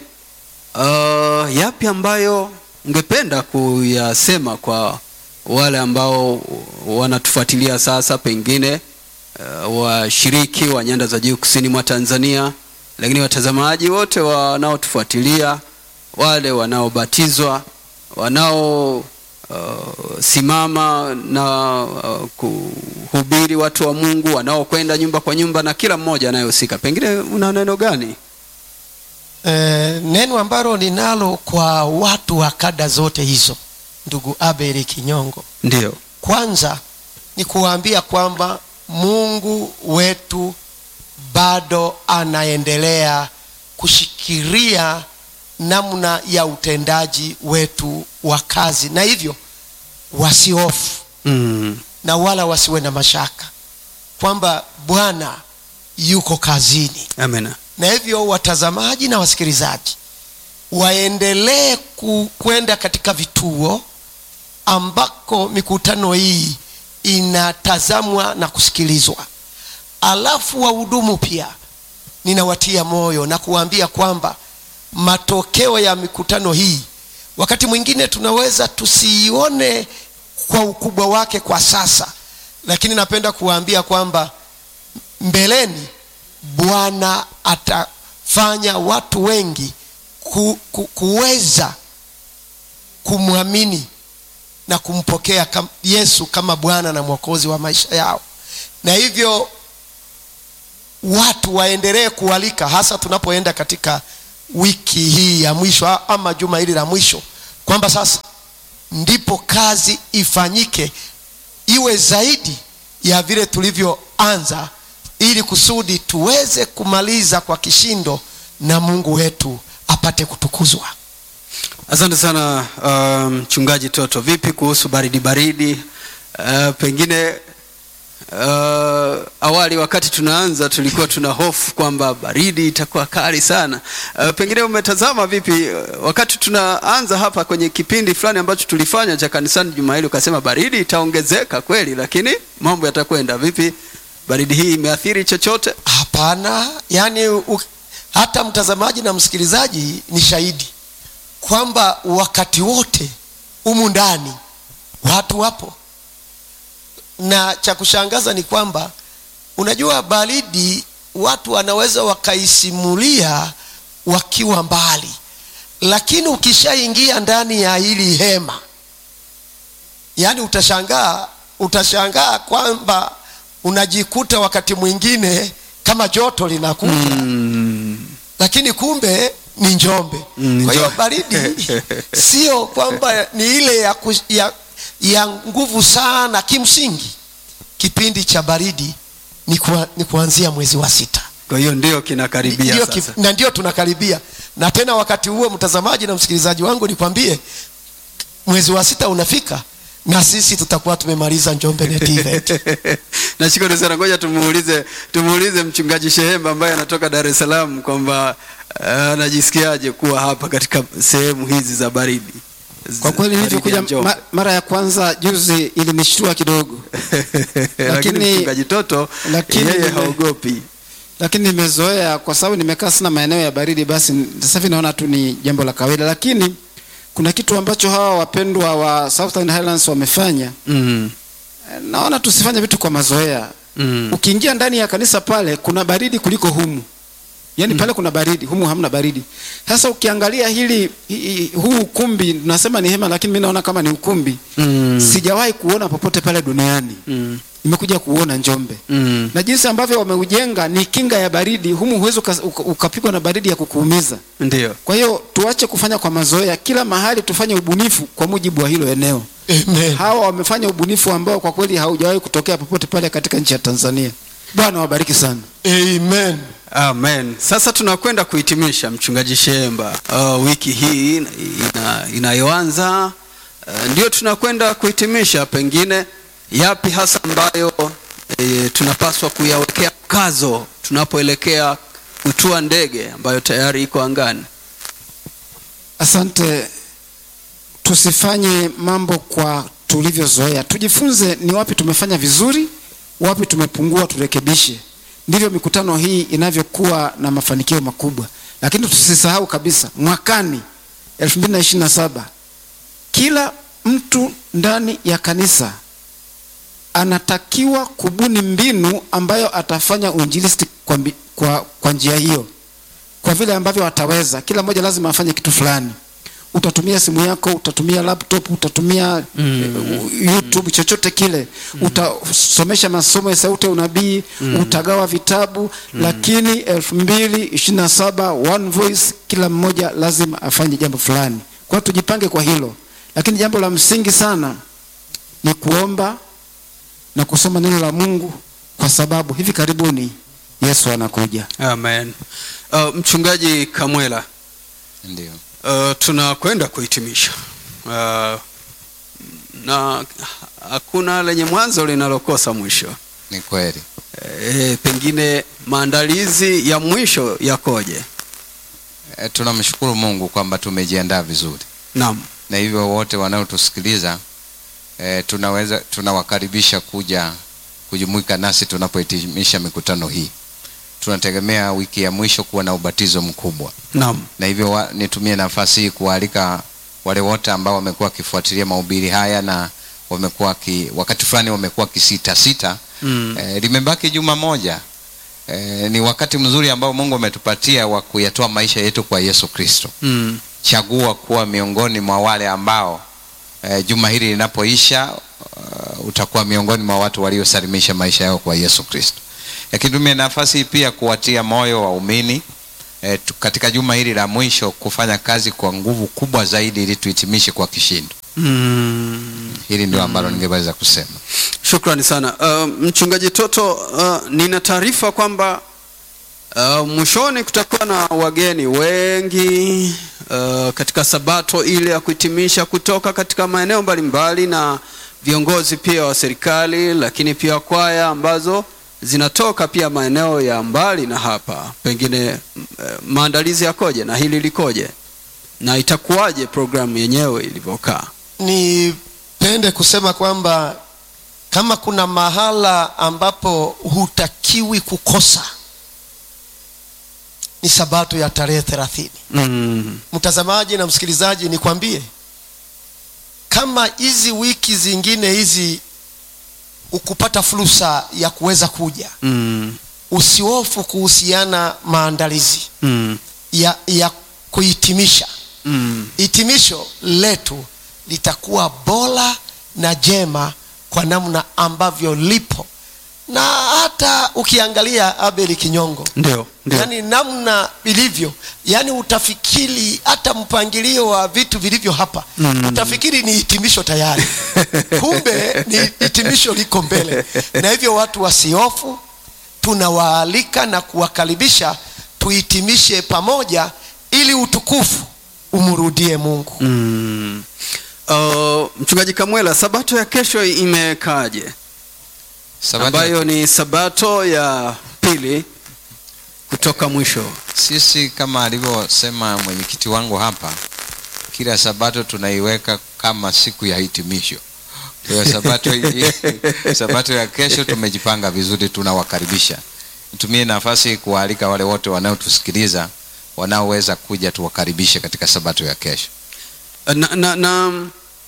S1: uh, yapi ambayo ungependa kuyasema kwa wale ambao wanatufuatilia sasa, pengine uh, washiriki wa nyanda za juu kusini mwa Tanzania, lakini watazamaji wote wanaotufuatilia, wale wanaobatizwa, wanao uh, simama na uh, kuhubiri watu wa Mungu, wanaokwenda nyumba kwa nyumba na kila mmoja anayehusika, pengine una neno gani?
S2: Eh, neno ambalo ninalo kwa watu wa kada zote hizo ndugu abeli kinyongo
S1: Ndio.
S2: kwanza ni kuwaambia kwamba mungu wetu bado anaendelea kushikilia namna ya utendaji wetu wa kazi na hivyo wasiofu
S1: Mm.
S2: na wala wasiwe na mashaka kwamba bwana yuko kazini
S1: Amena.
S2: na hivyo watazamaji na wasikilizaji waendelee ku- kwenda katika vituo ambako mikutano hii inatazamwa na kusikilizwa alafu wahudumu pia ninawatia moyo na kuwaambia kwamba matokeo ya mikutano hii wakati mwingine tunaweza tusiione kwa ukubwa wake kwa sasa lakini napenda kuwaambia kwamba mbeleni bwana atafanya watu wengi ku, ku, kuweza kumwamini na kumpokea kam, yesu kama bwana na mwokozi wa maisha yao na hivyo watu waendelee kualika hasa tunapoenda katika wiki hii ya mwisho ama juma hili la mwisho kwamba sasa ndipo kazi ifanyike iwe zaidi ya vile tulivyoanza ili kusudi tuweze kumaliza kwa kishindo na mungu wetu apate kutukuzwa
S1: asante sana uh, mchungaji toto vipi kuhusu baridi baridi uh, pengine uh, awali wakati tunaanza tulikuwa tuna hofu kwamba baridi itakuwa kali sana uh, pengine umetazama vipi uh, wakati tunaanza hapa kwenye kipindi fulani ambacho tulifanya cha kanisani juma hili ukasema baridi itaongezeka kweli lakini mambo yatakwenda vipi baridi hii imeathiri chochote
S2: hapana yaani u, hata mtazamaji na msikilizaji ni shahidi kwamba wakati wote humu ndani watu wapo na cha kushangaza ni kwamba unajua baridi watu wanaweza wakaisimulia wakiwa mbali lakini ukishaingia ndani ya hili hema yaani utashangaa utashangaa kwamba unajikuta wakati mwingine kama joto linakuja
S1: mm.
S2: lakini kumbe ni njombe
S1: Mm,
S2: kwa hiyo
S1: Njombe.
S2: baridi sio kwamba ni ile ya, ku, ya, ya nguvu sana kimsingi kipindi cha baridi ni, kuwa, ni kuanzia mwezi wa sita
S1: kwa hiyo ndio kinakaribia
S2: Ndio
S1: sasa
S2: kip- na ndio tunakaribia na tena wakati huo mtazamaji na msikilizaji wangu nikwambie mwezi wa sita unafika na sisi tutakuwa tumemaliza njombe net event
S1: nashukuru sana ngoja tumuulize tumuulize mchungaji shehemba ambaye anatoka dar es salaam kwamba uh, anajisikiaje kuwa hapa katika sehemu hizi za baridi
S3: kwa kweli
S1: Baridi ya
S3: nilivyokuja
S1: Njombe.
S3: ma, mara ya kwanza juzi ilinishtua kidogo
S1: lakini
S3: lakini-
S1: mchungaji toto
S3: lakini
S1: yeye
S3: nime-
S1: haogopi
S3: lakini nimezoea kwa sababu nimekaa sana maeneo ya baridi basi sasa hivi naona tu ni jambo la kawaida lakini kuna kitu ambacho hawa wapendwa wa Southern Highlands wamefanya
S1: mm.
S3: Eh, naona tusifanye vitu kwa mazoea
S1: Mm.
S3: ukiingia ndani ya kanisa pale kuna baridi kuliko humu yaani pale kuna baridi humu hamna baridi sasa ukiangalia hili hi, hi- huu ukumbi tunasema ni hema lakini mi naona kama ni ukumbi
S1: Mm.
S3: sijawahi kuona popote pale duniani
S1: Mm.
S3: nimekuja kuona njombe
S1: Mm.
S3: na jinsi ambavyo wameujenga ni kinga ya baridi humu huwezi uka- uka- ukapigwa na baridi ya kukuumiza
S1: ndio
S3: kwa hiyo tuache kufanya kwa mazoea kila mahali tufanye ubunifu kwa mujibu wa hilo eneo
S2: Amen.
S3: hawa wamefanya ubunifu ambao kwa kweli haujawahi kutokea popote pale katika nchi ya tanzania bwana wabariki sana
S2: Amen.
S1: amen sasa tunakwenda kuhitimisha mchungaji shemba uh, wiki hii ina, inayoanza uh, ndio tunakwenda kuhitimisha pengine yapi hasa ambayo e, tunapaswa kuyawekea mkazo tunapoelekea kutua ndege ambayo tayari iko angani
S3: asante tusifanye mambo kwa tulivyozoea tujifunze ni wapi tumefanya vizuri wapi tumepungua turekebishe ndivyo mikutano hii inavyokuwa na mafanikio makubwa lakini tusisahau kabisa mwakani 2027 kila mtu ndani ya kanisa anatakiwa kubuni mbinu ambayo atafanya uinjilisti kwa, mbi- kwa, kwa njia hiyo kwa vile ambavyo ataweza kila mmoja lazima afanye kitu fulani utatumia simu yako utatumia laptop utatumia mm. youtube chochote kile mm. utasomesha masomo ya sauti ya unabii mm. utagawa vitabu mm. lakini elfu mbili ishiri na saba one voice kila mmoja lazima afanye jambo fulani kwa hiyo tujipange kwa hilo lakini jambo la msingi sana ni kuomba na kusoma neno la mungu kwa sababu hivi karibuni yesu anakuja
S1: amen uh, mchungaji kamwela
S4: ndio
S1: Uh, tunakwenda kuhitimisha uh, na hakuna lenye mwanzo linalokosa mwisho
S4: ni kweli
S1: e, pengine maandalizi ya mwisho yakoje
S4: e, tunamshukuru mungu kwamba tumejiandaa vizuri
S1: naam
S4: na hivyo wote wanaotusikiliza e, tunaweza tunawakaribisha kuja kujumuika nasi tunapohitimisha mikutano hii tunategemea wiki ya mwisho kuwa na ubatizo mkubwa
S1: naam
S4: na hivyo wa, nitumie nafasi hii kuwaalika wale wote ambao wamekuwa wakifuatilia mahubiri haya na wamekuwa ki, wakati fulani wamekuwa kisita sita
S1: mm.
S4: e, limebaki juma moja e, ni wakati mzuri ambao mungu ametupatia wa kuyatoa maisha yetu kwa yesu kristo
S1: Mm.
S4: chagua kuwa miongoni mwa wale ambao e, juma hili linapoisha uh, utakuwa miongoni mwa watu waliosalimisha maisha yao kwa yesu kristo lakini tumie nafasi hii pia kuwatia moyo waumini e, katika juma hili la mwisho kufanya kazi kwa nguvu kubwa zaidi ili tuhitimishe kwa kishindo
S1: mm.
S4: hili ndio ambalo ningeweza kusema
S1: Shukrani sana uh, mchungaji Toto. Uh, nina taarifa kwamba uh, mwishoni kutakuwa na wageni wengi uh, katika sabato ile ya kuhitimisha kutoka katika maeneo mbalimbali na viongozi pia wa serikali, lakini pia kwaya ambazo zinatoka pia maeneo ya mbali na hapa. Pengine uh, maandalizi yakoje na hili likoje na itakuwaje programu yenyewe ilivyokaa?
S2: nipende kusema kwamba kama kuna mahala ambapo hutakiwi kukosa ni sabato ya tarehe thelathini
S1: mm.
S2: mtazamaji na msikilizaji nikwambie kama hizi wiki zingine hizi ukupata fursa ya kuweza kuja
S1: Mm.
S2: usihofu kuhusiana maandalizi
S1: Mm.
S2: ya, ya kuhitimisha
S1: Mm.
S2: hitimisho letu litakuwa bora na jema kwa namna ambavyo lipo na hata ukiangalia abeli kinyongo
S1: Ndio, ndio.
S2: yaani namna ilivyo yaani utafikiri hata mpangilio wa vitu vilivyo hapa
S1: Mm.
S2: utafikiri ni hitimisho tayari kumbe ni hitimisho liko mbele na hivyo watu wasiofu tunawaalika na kuwakaribisha tuhitimishe pamoja ili utukufu umrudie mungu
S1: Mm. Uh, mchungaji Kamwela, sabato ya kesho imekaaje?
S4: Sabato-
S1: ambayo ni sabato ya pili kutoka mwisho.
S4: sisi kama alivyosema mwenyekiti wangu hapa kila sabato tunaiweka kama siku ya hitimisho kwa hiyo sabato, sabato ya kesho tumejipanga vizuri tunawakaribisha nitumie nafasi hii kuwaalika wale wote wanaotusikiliza wanaoweza kuja tuwakaribishe katika sabato ya kesho
S1: Na, na, na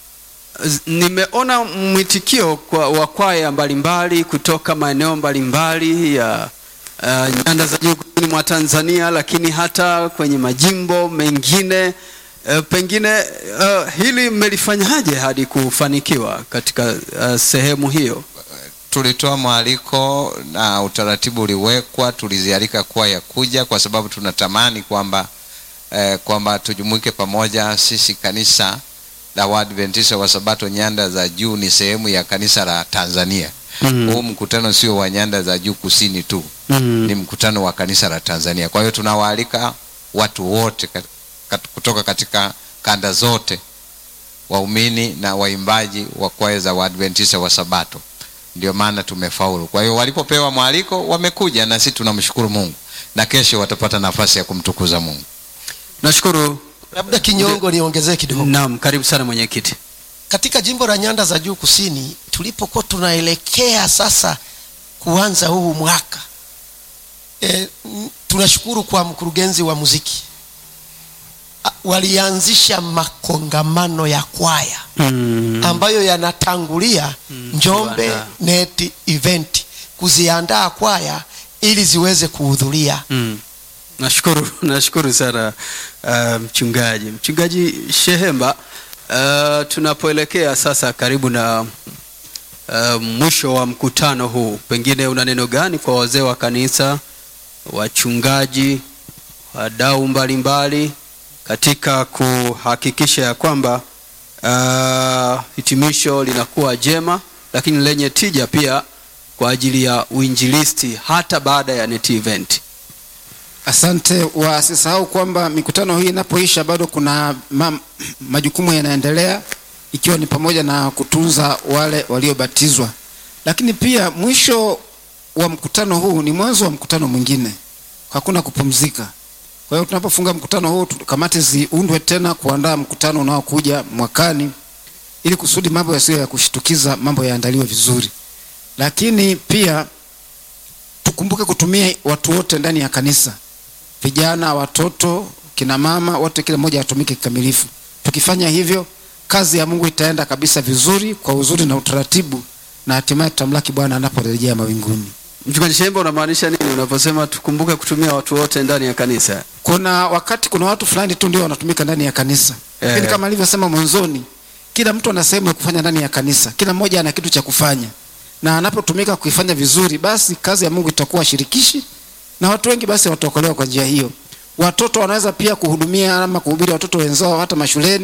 S1: z- nimeona mwitikio kwa wa kwaya mbalimbali kutoka maeneo mbalimbali ya uh, nyanda za juu kusini mwa Tanzania, lakini hata kwenye majimbo mengine uh, pengine uh, hili mmelifanyaje hadi kufanikiwa katika uh, sehemu hiyo?
S4: tulitoa mwaliko na utaratibu uliwekwa tulizialika kwaya kuja kwa sababu tunatamani kwamba eh, kwamba tujumuike pamoja sisi kanisa la waadventista wa sabato nyanda za juu ni sehemu ya kanisa la tanzania
S1: Mm.
S4: huu mkutano sio wa nyanda za juu kusini tu
S1: Mm.
S4: ni mkutano wa kanisa la tanzania kwa hiyo tunawaalika watu wote kat, kat, kutoka katika kanda zote waumini na waimbaji wa kwaya za waadventista wa sabato ndio maana tumefaulu kwa hiyo walipopewa mwaliko wamekuja na sisi tunamshukuru mungu na kesho watapata nafasi ya kumtukuza mungu
S1: Nashukuru.
S2: labda kinyongo niongezee kidogo
S1: Naam, karibu sana mwenyekiti.
S2: katika jimbo la nyanda za juu kusini tulipokuwa tunaelekea sasa kuanza huu mwaka e, m- tunashukuru kwa mkurugenzi wa muziki A- walianzisha makongamano ya kwaya
S1: Mm.
S2: ambayo yanatangulia njombe
S1: kuandaa.
S2: net event kuziandaa kwaya ili ziweze kuhudhuria
S1: Mm. Nashukuru, nashukuru sana uh, mchungaji mchungaji Shehemba. Uh, tunapoelekea sasa karibu na uh, mwisho wa mkutano huu, pengine una neno gani kwa wazee wa kanisa, wachungaji, wadau mbalimbali katika kuhakikisha ya kwamba uh, hitimisho linakuwa jema lakini lenye tija pia kwa ajili ya uinjilisti hata baada ya net event.
S3: Asante. Wasisahau kwamba mikutano hii inapoisha bado kuna ma, majukumu yanaendelea, ikiwa ni pamoja na kutunza wale waliobatizwa, lakini pia mwisho wa mkutano huu ni mwanzo wa mkutano mwingine, hakuna kupumzika. Kwa hiyo tunapofunga mkutano huu, tu- kamati ziundwe tena kuandaa mkutano unaokuja mwakani, ili kusudi mambo yasiyo ya kushtukiza, mambo yaandaliwe vizuri. Lakini pia tukumbuke kutumia watu wote ndani ya kanisa vijana, watoto, kina mama, wote, kila mmoja atumike kikamilifu. Tukifanya hivyo, kazi ya Mungu itaenda kabisa vizuri, kwa uzuri na utaratibu, na hatimaye tutamlaki Bwana anaporejea mawinguni.
S1: Mchungaji Shemba, unamaanisha nini unaposema tukumbuke kutumia watu wote ndani ya kanisa?
S3: Kuna wakati kuna watu fulani tu ndio wanatumika ndani ya kanisa,
S1: Eh.
S3: lakini kama alivyosema mwanzoni, kila mtu ana sehemu ya kufanya ndani ya kanisa, kila mmoja ana kitu cha kufanya, na anapotumika kuifanya vizuri, basi kazi ya Mungu itakuwa shirikishi na watu wengi basi wataokolewa kwa njia hiyo. Watoto wanaweza pia kuhudumia ama kuhubiri watoto wenzao hata mashuleni,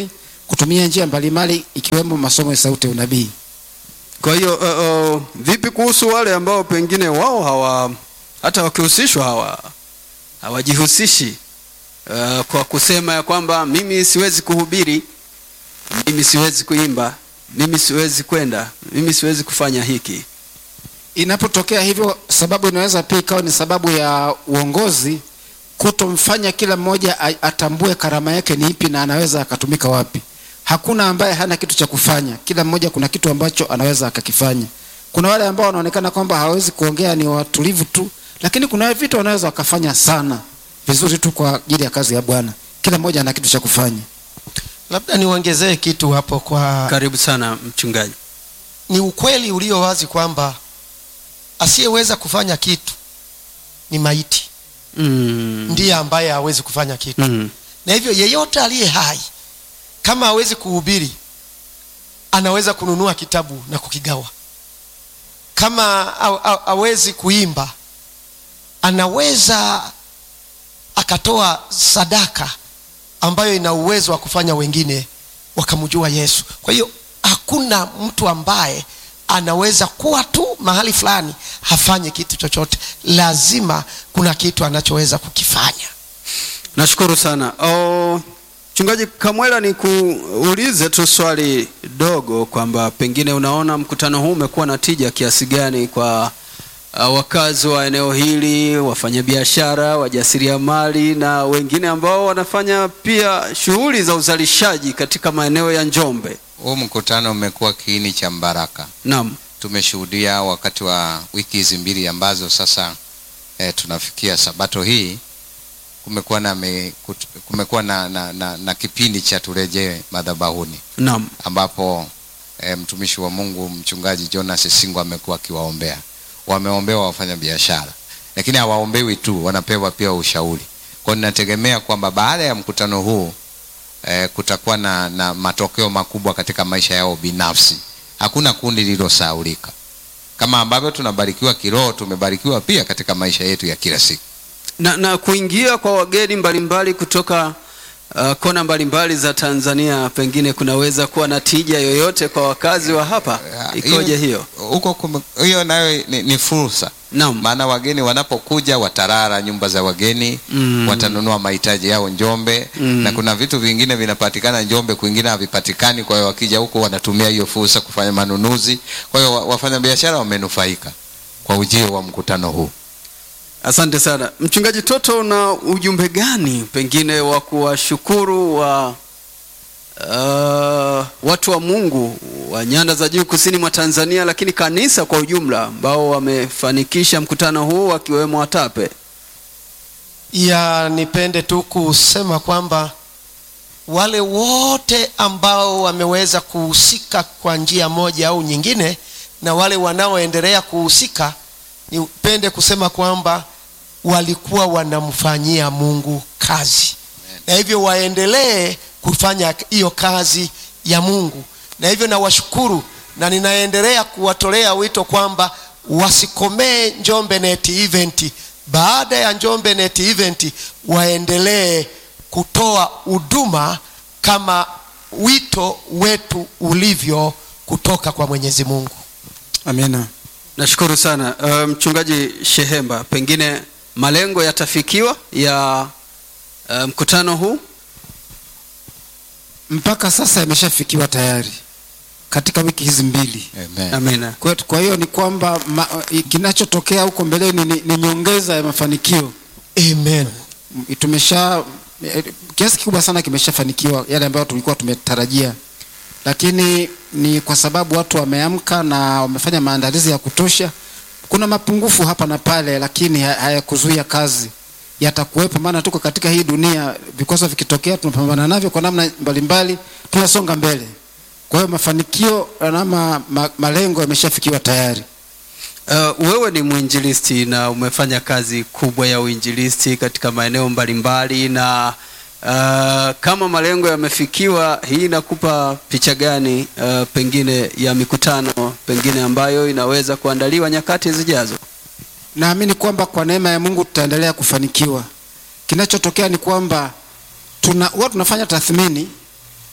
S3: kutumia njia mbalimbali ikiwemo masomo ya sauti ya unabii.
S1: Kwa hiyo uh, uh, vipi kuhusu wale ambao pengine wao hawa hata wakihusishwa hawa hawajihusishi uh, kwa kusema ya kwamba mimi siwezi kuhubiri, mimi siwezi kuimba, mimi siwezi kwenda, mimi siwezi kufanya hiki.
S3: Inapotokea hivyo, sababu inaweza pia ikawa ni sababu ya uongozi kutomfanya kila mmoja a- atambue karama yake ni ipi na anaweza akatumika wapi. Hakuna ambaye hana kitu cha kufanya, kila mmoja kuna kitu ambacho anaweza akakifanya. Kuna wale ambao wanaonekana kwamba hawawezi kuongea, ni watulivu tu, lakini kuna vitu wanaweza wakafanya sana vizuri tu kwa ajili ya kazi ya Bwana. Kila mmoja ana kitu cha kufanya.
S2: labda niongezee kitu hapo kwa
S1: Karibu sana mchungaji.
S2: ni ukweli ulio wazi kwamba asiyeweza kufanya kitu ni maiti
S1: Mm.
S2: ndiye ambaye hawezi kufanya kitu
S1: Mm.
S2: na hivyo yeyote aliye hai kama hawezi kuhubiri anaweza kununua kitabu na kukigawa kama ha- ha- hawezi kuimba anaweza akatoa sadaka ambayo ina uwezo wa kufanya wengine wakamjua yesu kwa hiyo hakuna mtu ambaye anaweza kuwa tu mahali fulani hafanye kitu chochote lazima kuna kitu anachoweza kukifanya
S1: Nashukuru sana. Oh, Mchungaji Kamwela, ni kuulize tu swali dogo kwamba pengine unaona mkutano huu umekuwa na tija kiasi gani kwa uh, wakazi wa eneo hili, wafanyabiashara, wajasiriamali na wengine ambao wanafanya pia shughuli za uzalishaji katika maeneo ya Njombe.
S4: Huu mkutano umekuwa kiini cha mbaraka.
S1: Naam.
S4: Tumeshuhudia wakati wa wiki hizi mbili ambazo sasa eh, tunafikia sabato hii, kumekuwa na, me, kut- kumekuwa na, na, na, na kipindi cha turejee madhabahuni
S1: Naam.
S4: ambapo e, mtumishi wa Mungu mchungaji Jonas Singo amekuwa akiwaombea. Wameombewa wafanya biashara, lakini hawaombewi tu, wanapewa pia ushauri. Kwa hiyo ninategemea kwamba baada ya mkutano huu e, kutakuwa na, na matokeo makubwa katika maisha yao binafsi. Hakuna kundi lililosahaulika. Kama ambavyo tunabarikiwa kiroho, tumebarikiwa pia katika maisha yetu ya kila siku.
S1: na, na kuingia kwa wageni mbalimbali kutoka uh, kona mbalimbali za Tanzania pengine kunaweza kuwa na tija yoyote kwa wakazi wa hapa, ikoje hiyo?
S4: Huko kume- hiyo nayo ni, ni fursa
S1: Naam.
S4: maana wageni wanapokuja watarara nyumba za wageni
S1: Mm.
S4: watanunua mahitaji yao Njombe
S1: Mm.
S4: na kuna vitu vingine vinapatikana Njombe, kwingine havipatikani. Kwa hiyo wakija huko wanatumia hiyo fursa kufanya manunuzi. Kwa hiyo wa- wafanyabiashara wamenufaika kwa ujio wa mkutano huu.
S1: Asante sana mchungaji Toto, una ujumbe gani pengine wa kuwashukuru wa uh, watu wa Mungu wa nyanda za juu kusini mwa Tanzania, lakini kanisa kwa ujumla ambao wamefanikisha mkutano huu wakiwemo watape?
S2: ya nipende tu kusema kwamba wale wote ambao wameweza kuhusika kwa njia moja au nyingine na wale wanaoendelea kuhusika nipende kusema kwamba walikuwa wanamfanyia mungu kazi na hivyo waendelee kufanya hiyo kazi ya mungu na hivyo nawashukuru na ninaendelea kuwatolea wito kwamba wasikomee njombe net event baada ya njombe net event waendelee kutoa huduma kama wito wetu ulivyo kutoka kwa mwenyezi mungu
S3: Amina.
S1: Nashukuru sana uh, mchungaji Shehemba, pengine malengo yatafikiwa ya uh, mkutano huu.
S3: Mpaka sasa yameshafikiwa tayari katika wiki hizi mbili.
S4: Amen.
S1: Amina.
S3: Kwa, kwa hiyo ni kwamba ma, kinachotokea huko mbeleni ni, ni nyongeza ya mafanikio.
S2: amen
S3: M- Tumesha eh, kiasi kikubwa sana kimeshafanikiwa yale ambayo tulikuwa tumetarajia, lakini ni kwa sababu watu wameamka na wamefanya maandalizi ya kutosha. Kuna mapungufu hapa na pale, lakini ha- hayakuzuia kazi, yatakuwepo, maana tuko katika hii dunia. Vikwazo vikitokea, tunapambana navyo kwa namna mbalimbali, tunasonga mbele. Kwa hiyo mafanikio na ma, ma, malengo yameshafikiwa tayari.
S1: Uh, wewe ni mwinjilisti na umefanya kazi kubwa ya uinjilisti katika maeneo mbalimbali na uh, kama malengo yamefikiwa, hii inakupa picha gani uh, pengine ya mikutano pengine ambayo inaweza kuandaliwa nyakati zijazo?
S3: Naamini kwamba kwa neema ya Mungu tutaendelea kufanikiwa. Kinachotokea ni kwamba tuna huwa tunafanya tathmini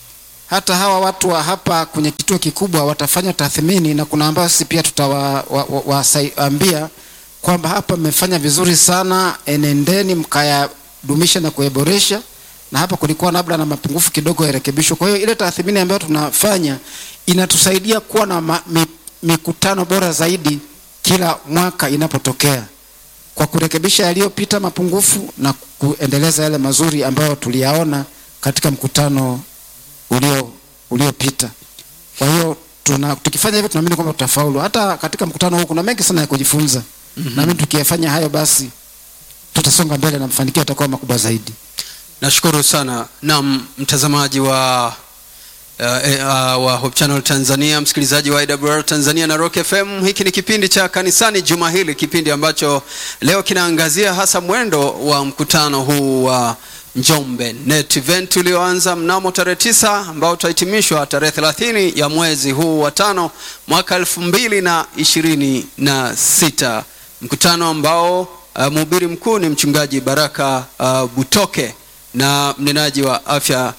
S3: hata hawa watu wa hapa kwenye kituo kikubwa watafanya tathmini na kuna ambao sisi pia tutawaambia wa, wa, kwamba hapa mmefanya vizuri sana enendeni mkayadumisha na kuyaboresha na hapa kulikuwa labda na mapungufu kidogo yarekebishwa kwa hiyo ile tathmini ambayo tunafanya inatusaidia kuwa na ma, mi, mikutano bora zaidi kila mwaka inapotokea kwa kurekebisha yaliyopita mapungufu na kuendeleza yale mazuri ambayo tuliyaona katika mkutano ulio uliopita. Kwa hiyo tuna tukifanya hivyo tunaamini kwamba tutafaulu. Hata katika mkutano huu kuna mengi sana ya kujifunza. Mm-hmm. Naamini tukiyafanya hayo basi tutasonga mbele na mafanikio yatakuwa makubwa zaidi.
S1: Nashukuru sana naam, mtazamaji wa uh, uh, wa Hope Channel Tanzania, msikilizaji wa IWR Tanzania na Rock FM. Hiki ni kipindi cha kanisani juma hili, kipindi ambacho leo kinaangazia hasa mwendo wa mkutano huu wa Njombe Net Event ulioanza mnamo tarehe tisa ambao utahitimishwa tarehe thelathini ya mwezi huu wa tano mwaka elfu mbili na ishirini na sita mkutano ambao uh, mhubiri mkuu ni mchungaji Baraka uh, Butoke na mnenaji wa afya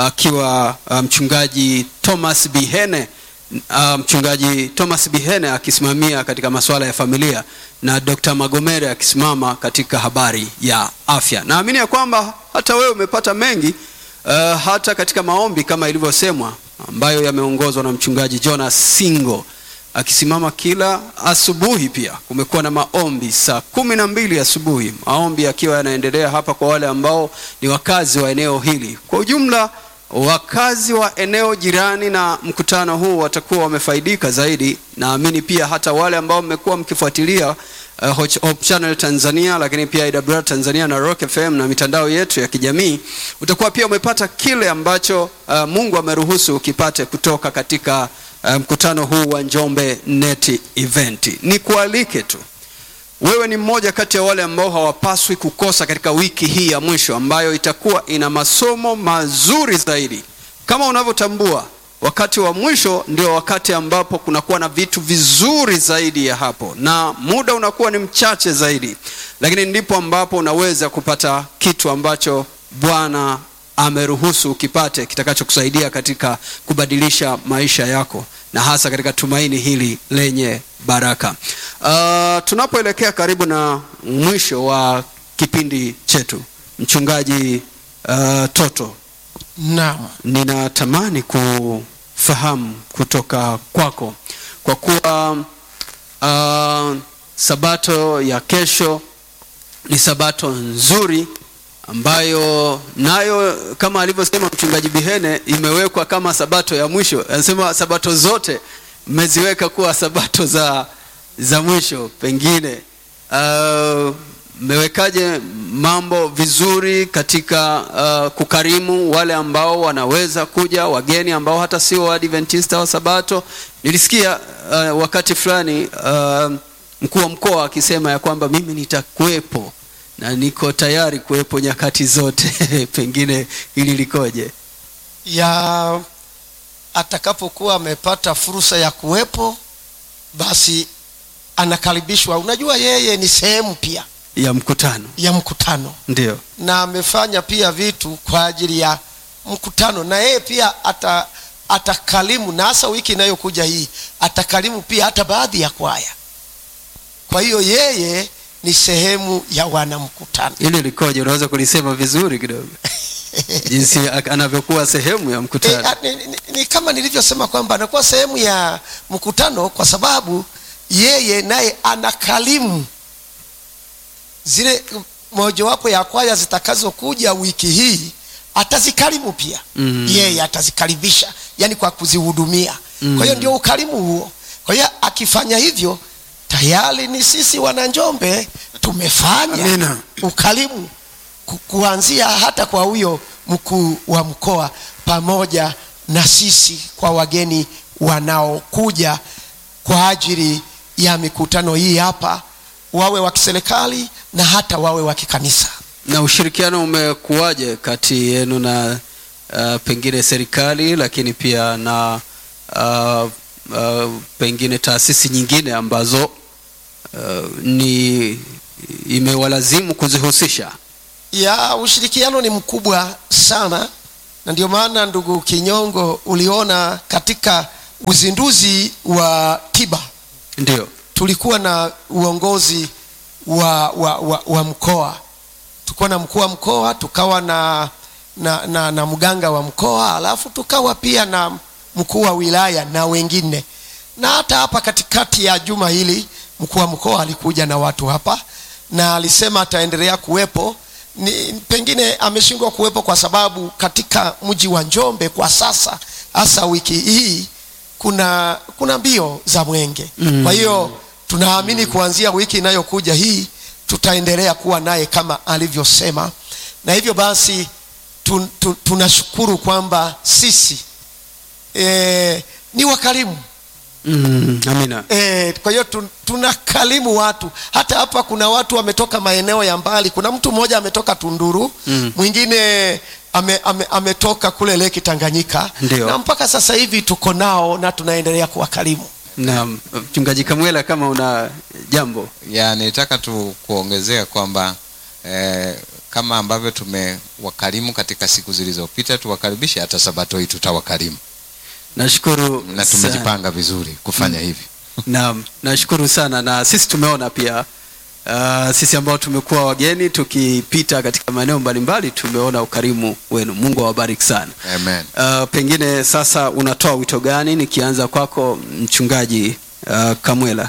S1: akiwa uh, mchungaji Thomas Bihene uh, mchungaji Thomas Bihene akisimamia katika masuala ya familia na Dr. Magomere akisimama katika habari ya afya. Naamini ya kwamba hata wewe umepata mengi uh, hata katika maombi kama ilivyosemwa ambayo yameongozwa na mchungaji Jonas Singo akisimama kila asubuhi. Pia kumekuwa na maombi saa kumi na mbili asubuhi, maombi yakiwa yanaendelea hapa kwa wale ambao ni wakazi wa eneo hili. Kwa ujumla, wakazi wa eneo jirani na mkutano huu watakuwa wamefaidika zaidi. Naamini pia hata wale ambao mmekuwa mkifuatilia uh, Hope Channel Tanzania, lakini pia IWR Tanzania na Rock FM na mitandao yetu ya kijamii, utakuwa pia umepata kile ambacho uh, Mungu ameruhusu ukipate kutoka katika mkutano huu wa Njombe Net Event. Nikualike tu wewe ni mmoja kati ya wale ambao hawapaswi kukosa katika wiki hii ya mwisho ambayo itakuwa ina masomo mazuri zaidi. Kama unavyotambua, wakati wa mwisho ndio wakati ambapo kunakuwa na vitu vizuri zaidi ya hapo, na muda unakuwa ni mchache zaidi, lakini ndipo ambapo unaweza kupata kitu ambacho Bwana ameruhusu ukipate kitakachokusaidia katika kubadilisha maisha yako na hasa katika tumaini hili lenye baraka. Uh, tunapoelekea karibu na mwisho wa kipindi chetu, mchungaji uh, Toto,
S2: Naam.
S1: ninatamani kufahamu kutoka kwako kwa kuwa uh, sabato ya kesho ni sabato nzuri ambayo nayo kama alivyosema mchungaji Bihene imewekwa kama sabato ya mwisho. Anasema sabato zote mmeziweka kuwa sabato za za mwisho. Pengine mmewekaje uh, mambo vizuri katika uh, kukarimu wale ambao wanaweza kuja, wageni ambao hata sio Waadventista wa Sabato. Nilisikia uh, wakati fulani uh, mkuu wa mkoa akisema ya kwamba mimi nitakuwepo na niko tayari kuwepo nyakati zote. Pengine hili likoje?
S2: ya atakapokuwa amepata fursa ya kuwepo basi anakaribishwa. Unajua, yeye ni sehemu pia
S1: ya mkutano,
S2: ya mkutano
S1: ndio
S2: na amefanya pia vitu kwa ajili ya mkutano, na yeye pia ata atakalimu, na hasa wiki inayokuja hii atakalimu pia hata baadhi ya kwaya. Kwa hiyo yeye ni sehemu ya wanamkutano.
S1: hili likoje? Unaweza kulisema vizuri kidogo jinsi anavyokuwa sehemu ya
S2: E,
S1: mkutano?
S2: a, ni, ni, ni kama nilivyosema kwamba anakuwa sehemu ya mkutano kwa sababu yeye naye anakalimu zile mojawapo ya kwaya zitakazokuja wiki hii atazikarimu pia
S1: Mm.
S2: yeye atazikaribisha yani kwa kuzihudumia
S1: Mm.
S2: kwa hiyo ndio ukarimu huo kwa hiyo akifanya hivyo tayari ni sisi wananjombe tumefanya
S1: Amina.
S2: ukarimu ku, kuanzia hata kwa huyo mkuu wa mkoa pamoja na sisi kwa wageni wanaokuja kwa ajili ya mikutano hii hapa wawe wa kiserikali na hata wawe wa kikanisa
S1: Na ushirikiano umekuwaje kati yenu na uh, pengine serikali lakini pia na uh, uh, pengine taasisi nyingine ambazo uh, ni imewalazimu kuzihusisha?
S2: ya ushirikiano ni mkubwa sana na ndio maana ndugu kinyongo uliona katika uzinduzi wa tiba
S1: ndio
S2: tulikuwa na uongozi wa, wa, wa, wa mkoa tulikuwa na mkuu wa mkoa tukawa na na, na, na mganga wa mkoa alafu tukawa pia na mkuu wa wilaya na wengine na hata hapa katikati ya juma hili mkuu wa mkoa alikuja na watu hapa na alisema ataendelea kuwepo ni, pengine ameshindwa kuwepo kwa sababu katika mji wa njombe kwa sasa hasa wiki hii kuna kuna mbio za mwenge mm. kwa hiyo tunaamini kuanzia wiki inayokuja hii tutaendelea kuwa naye kama alivyosema na hivyo basi tun, tun, tunashukuru kwamba sisi e, ni wakarimu
S1: mm, amina
S2: E, kwa hiyo tun, tunakalimu watu hata hapa kuna watu wametoka maeneo ya mbali kuna mtu mmoja ametoka tunduru
S1: Mm.
S2: mwingine ame, ame, ametoka kule leki tanganyika
S1: Ndio.
S2: na mpaka sasa hivi tuko nao na tunaendelea kuwakalimu
S1: na mchungaji kamwela kama una jambo
S4: ya nilitaka tu kuongezea kwamba eh, kama ambavyo tumewakarimu katika siku zilizopita tuwakaribishe hata sabato hii tutawakarimu
S1: nashukuru
S4: na
S1: sana.
S4: tumejipanga vizuri kufanya hivi
S1: Naam, nashukuru sana na sisi tumeona pia uh, sisi ambao tumekuwa wageni tukipita katika maeneo mbalimbali tumeona ukarimu wenu. Mungu awabariki sana.
S4: amen
S1: Uh, pengine sasa unatoa wito gani? Nikianza kwako mchungaji uh, Kamwela.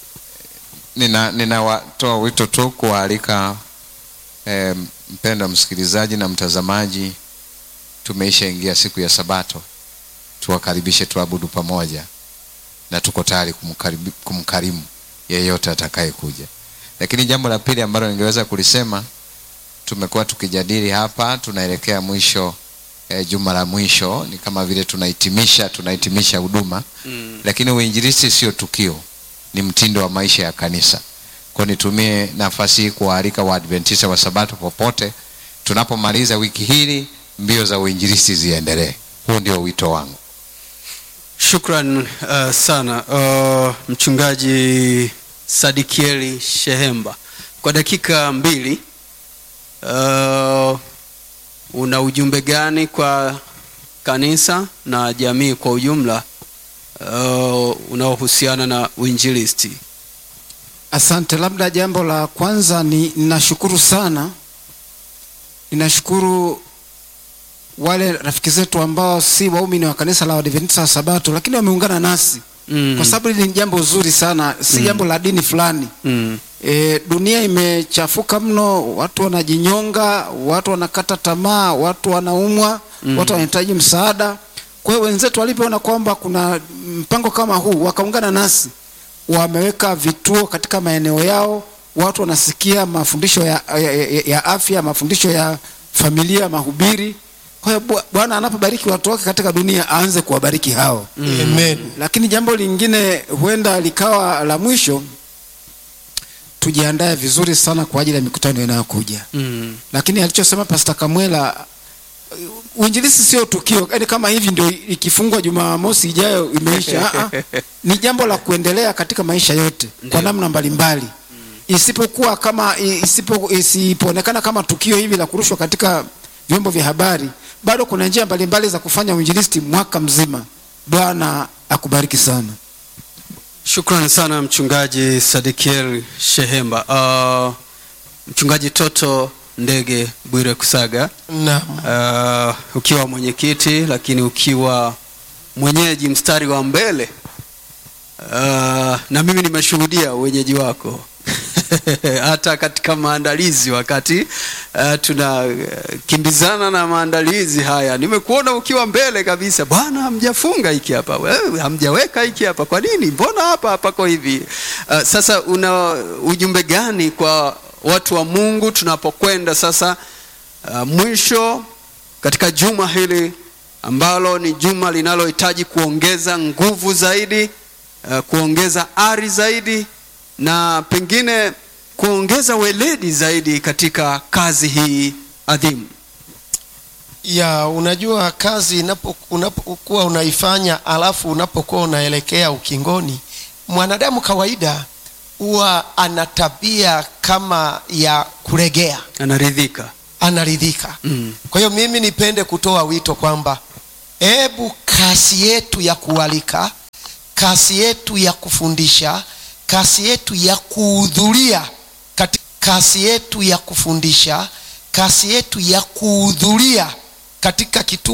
S4: nina ninawatoa wito tu kuwaalika eh, mpendwa msikilizaji na mtazamaji tumeisha ingia siku ya sabato tuwakaribishe tuabudu pamoja na tuko tayari kumkaribi- kumkarimu yeyote atakaye kuja lakini jambo la pili ambalo ningeweza kulisema tumekuwa tukijadili hapa tunaelekea mwisho eh, juma la mwisho ni kama vile tunahitimisha tunahitimisha huduma
S1: Mm.
S4: lakini uinjilisti sio tukio ni mtindo wa maisha ya kanisa kwa nitumie nafasi hii kuwaalika waadventista wa sabato popote tunapomaliza wiki hili mbio za uinjilisti ziendelee huu ndio wito wangu
S1: Shukran uh, sana uh, mchungaji Sadikieli Shehemba, kwa dakika mbili uh, una ujumbe gani kwa kanisa na jamii kwa ujumla uh, unaohusiana na uinjilisti?
S3: Asante. Labda jambo la kwanza ni ninashukuru sana, ninashukuru wale rafiki zetu ambao si waumini wa kanisa la Waadventista wa Sabato, lakini wameungana nasi
S1: Mm.
S3: kwa sababu hili ni jambo zuri sana, si jambo la dini fulani.
S1: mm.
S3: E, dunia imechafuka mno, watu wanajinyonga, watu wanakata tamaa, watu wanaumwa,
S1: Mm.
S3: watu wanahitaji msaada. Kwa hiyo wenzetu walipoona kwamba kuna mpango kama huu, wakaungana nasi, wameweka vituo katika maeneo yao, watu wanasikia mafundisho ya, ya, ya, ya afya, mafundisho ya familia, mahubiri. Kwa hiyo Bwa- Bwana anapobariki watu wake katika dunia, aanze kuwabariki hao.
S2: Amen.
S3: Lakini jambo lingine huenda likawa la mwisho, tujiandae vizuri sana kwa ajili ya mikutano inayokuja.
S1: Mm.
S3: Lakini alichosema Pastor Kamwela, uinjilisi sio tukio, yaani kama hivi ndio ikifungwa Jumamosi ijayo imeisha. Ah, ah. ni jambo la kuendelea katika maisha yote kwa
S1: Ndio.
S3: namna mbalimbali isipokuwa kama isipo, isipoonekana kama tukio hivi la kurushwa katika vyombo vya habari, bado kuna njia mbalimbali za kufanya uinjilisti mwaka mzima. Bwana akubariki sana.
S1: Shukran sana mchungaji Sadikiel Shehemba. Uh, mchungaji Toto Ndege Bwire Kusaga,
S2: Naam.
S1: uh, ukiwa mwenyekiti lakini ukiwa mwenyeji mstari wa mbele uh, na mimi nimeshuhudia uwenyeji wako hata katika maandalizi wakati uh, tunakimbizana na maandalizi haya nimekuona ukiwa mbele kabisa bwana hamjafunga hiki hapa wewe hamjaweka hiki hapa kwa nini mbona hapa pako hivi uh, sasa una ujumbe gani kwa watu wa mungu tunapokwenda sasa uh, mwisho katika juma hili ambalo ni juma linalohitaji kuongeza nguvu zaidi uh, kuongeza ari zaidi na pengine kuongeza weledi zaidi katika kazi hii adhimu
S2: ya unajua kazi inapo- unapokuwa unaifanya alafu unapokuwa unaelekea ukingoni mwanadamu kawaida huwa ana tabia kama ya kuregea
S1: anaridhika
S2: anaridhika
S1: Mm.
S2: kwa hiyo mimi nipende kutoa wito kwamba hebu kasi yetu ya kualika kasi yetu ya kufundisha kasi yetu ya kuhudhuria kati- kasi yetu ya kufundisha kasi yetu ya kuhudhuria katika kituo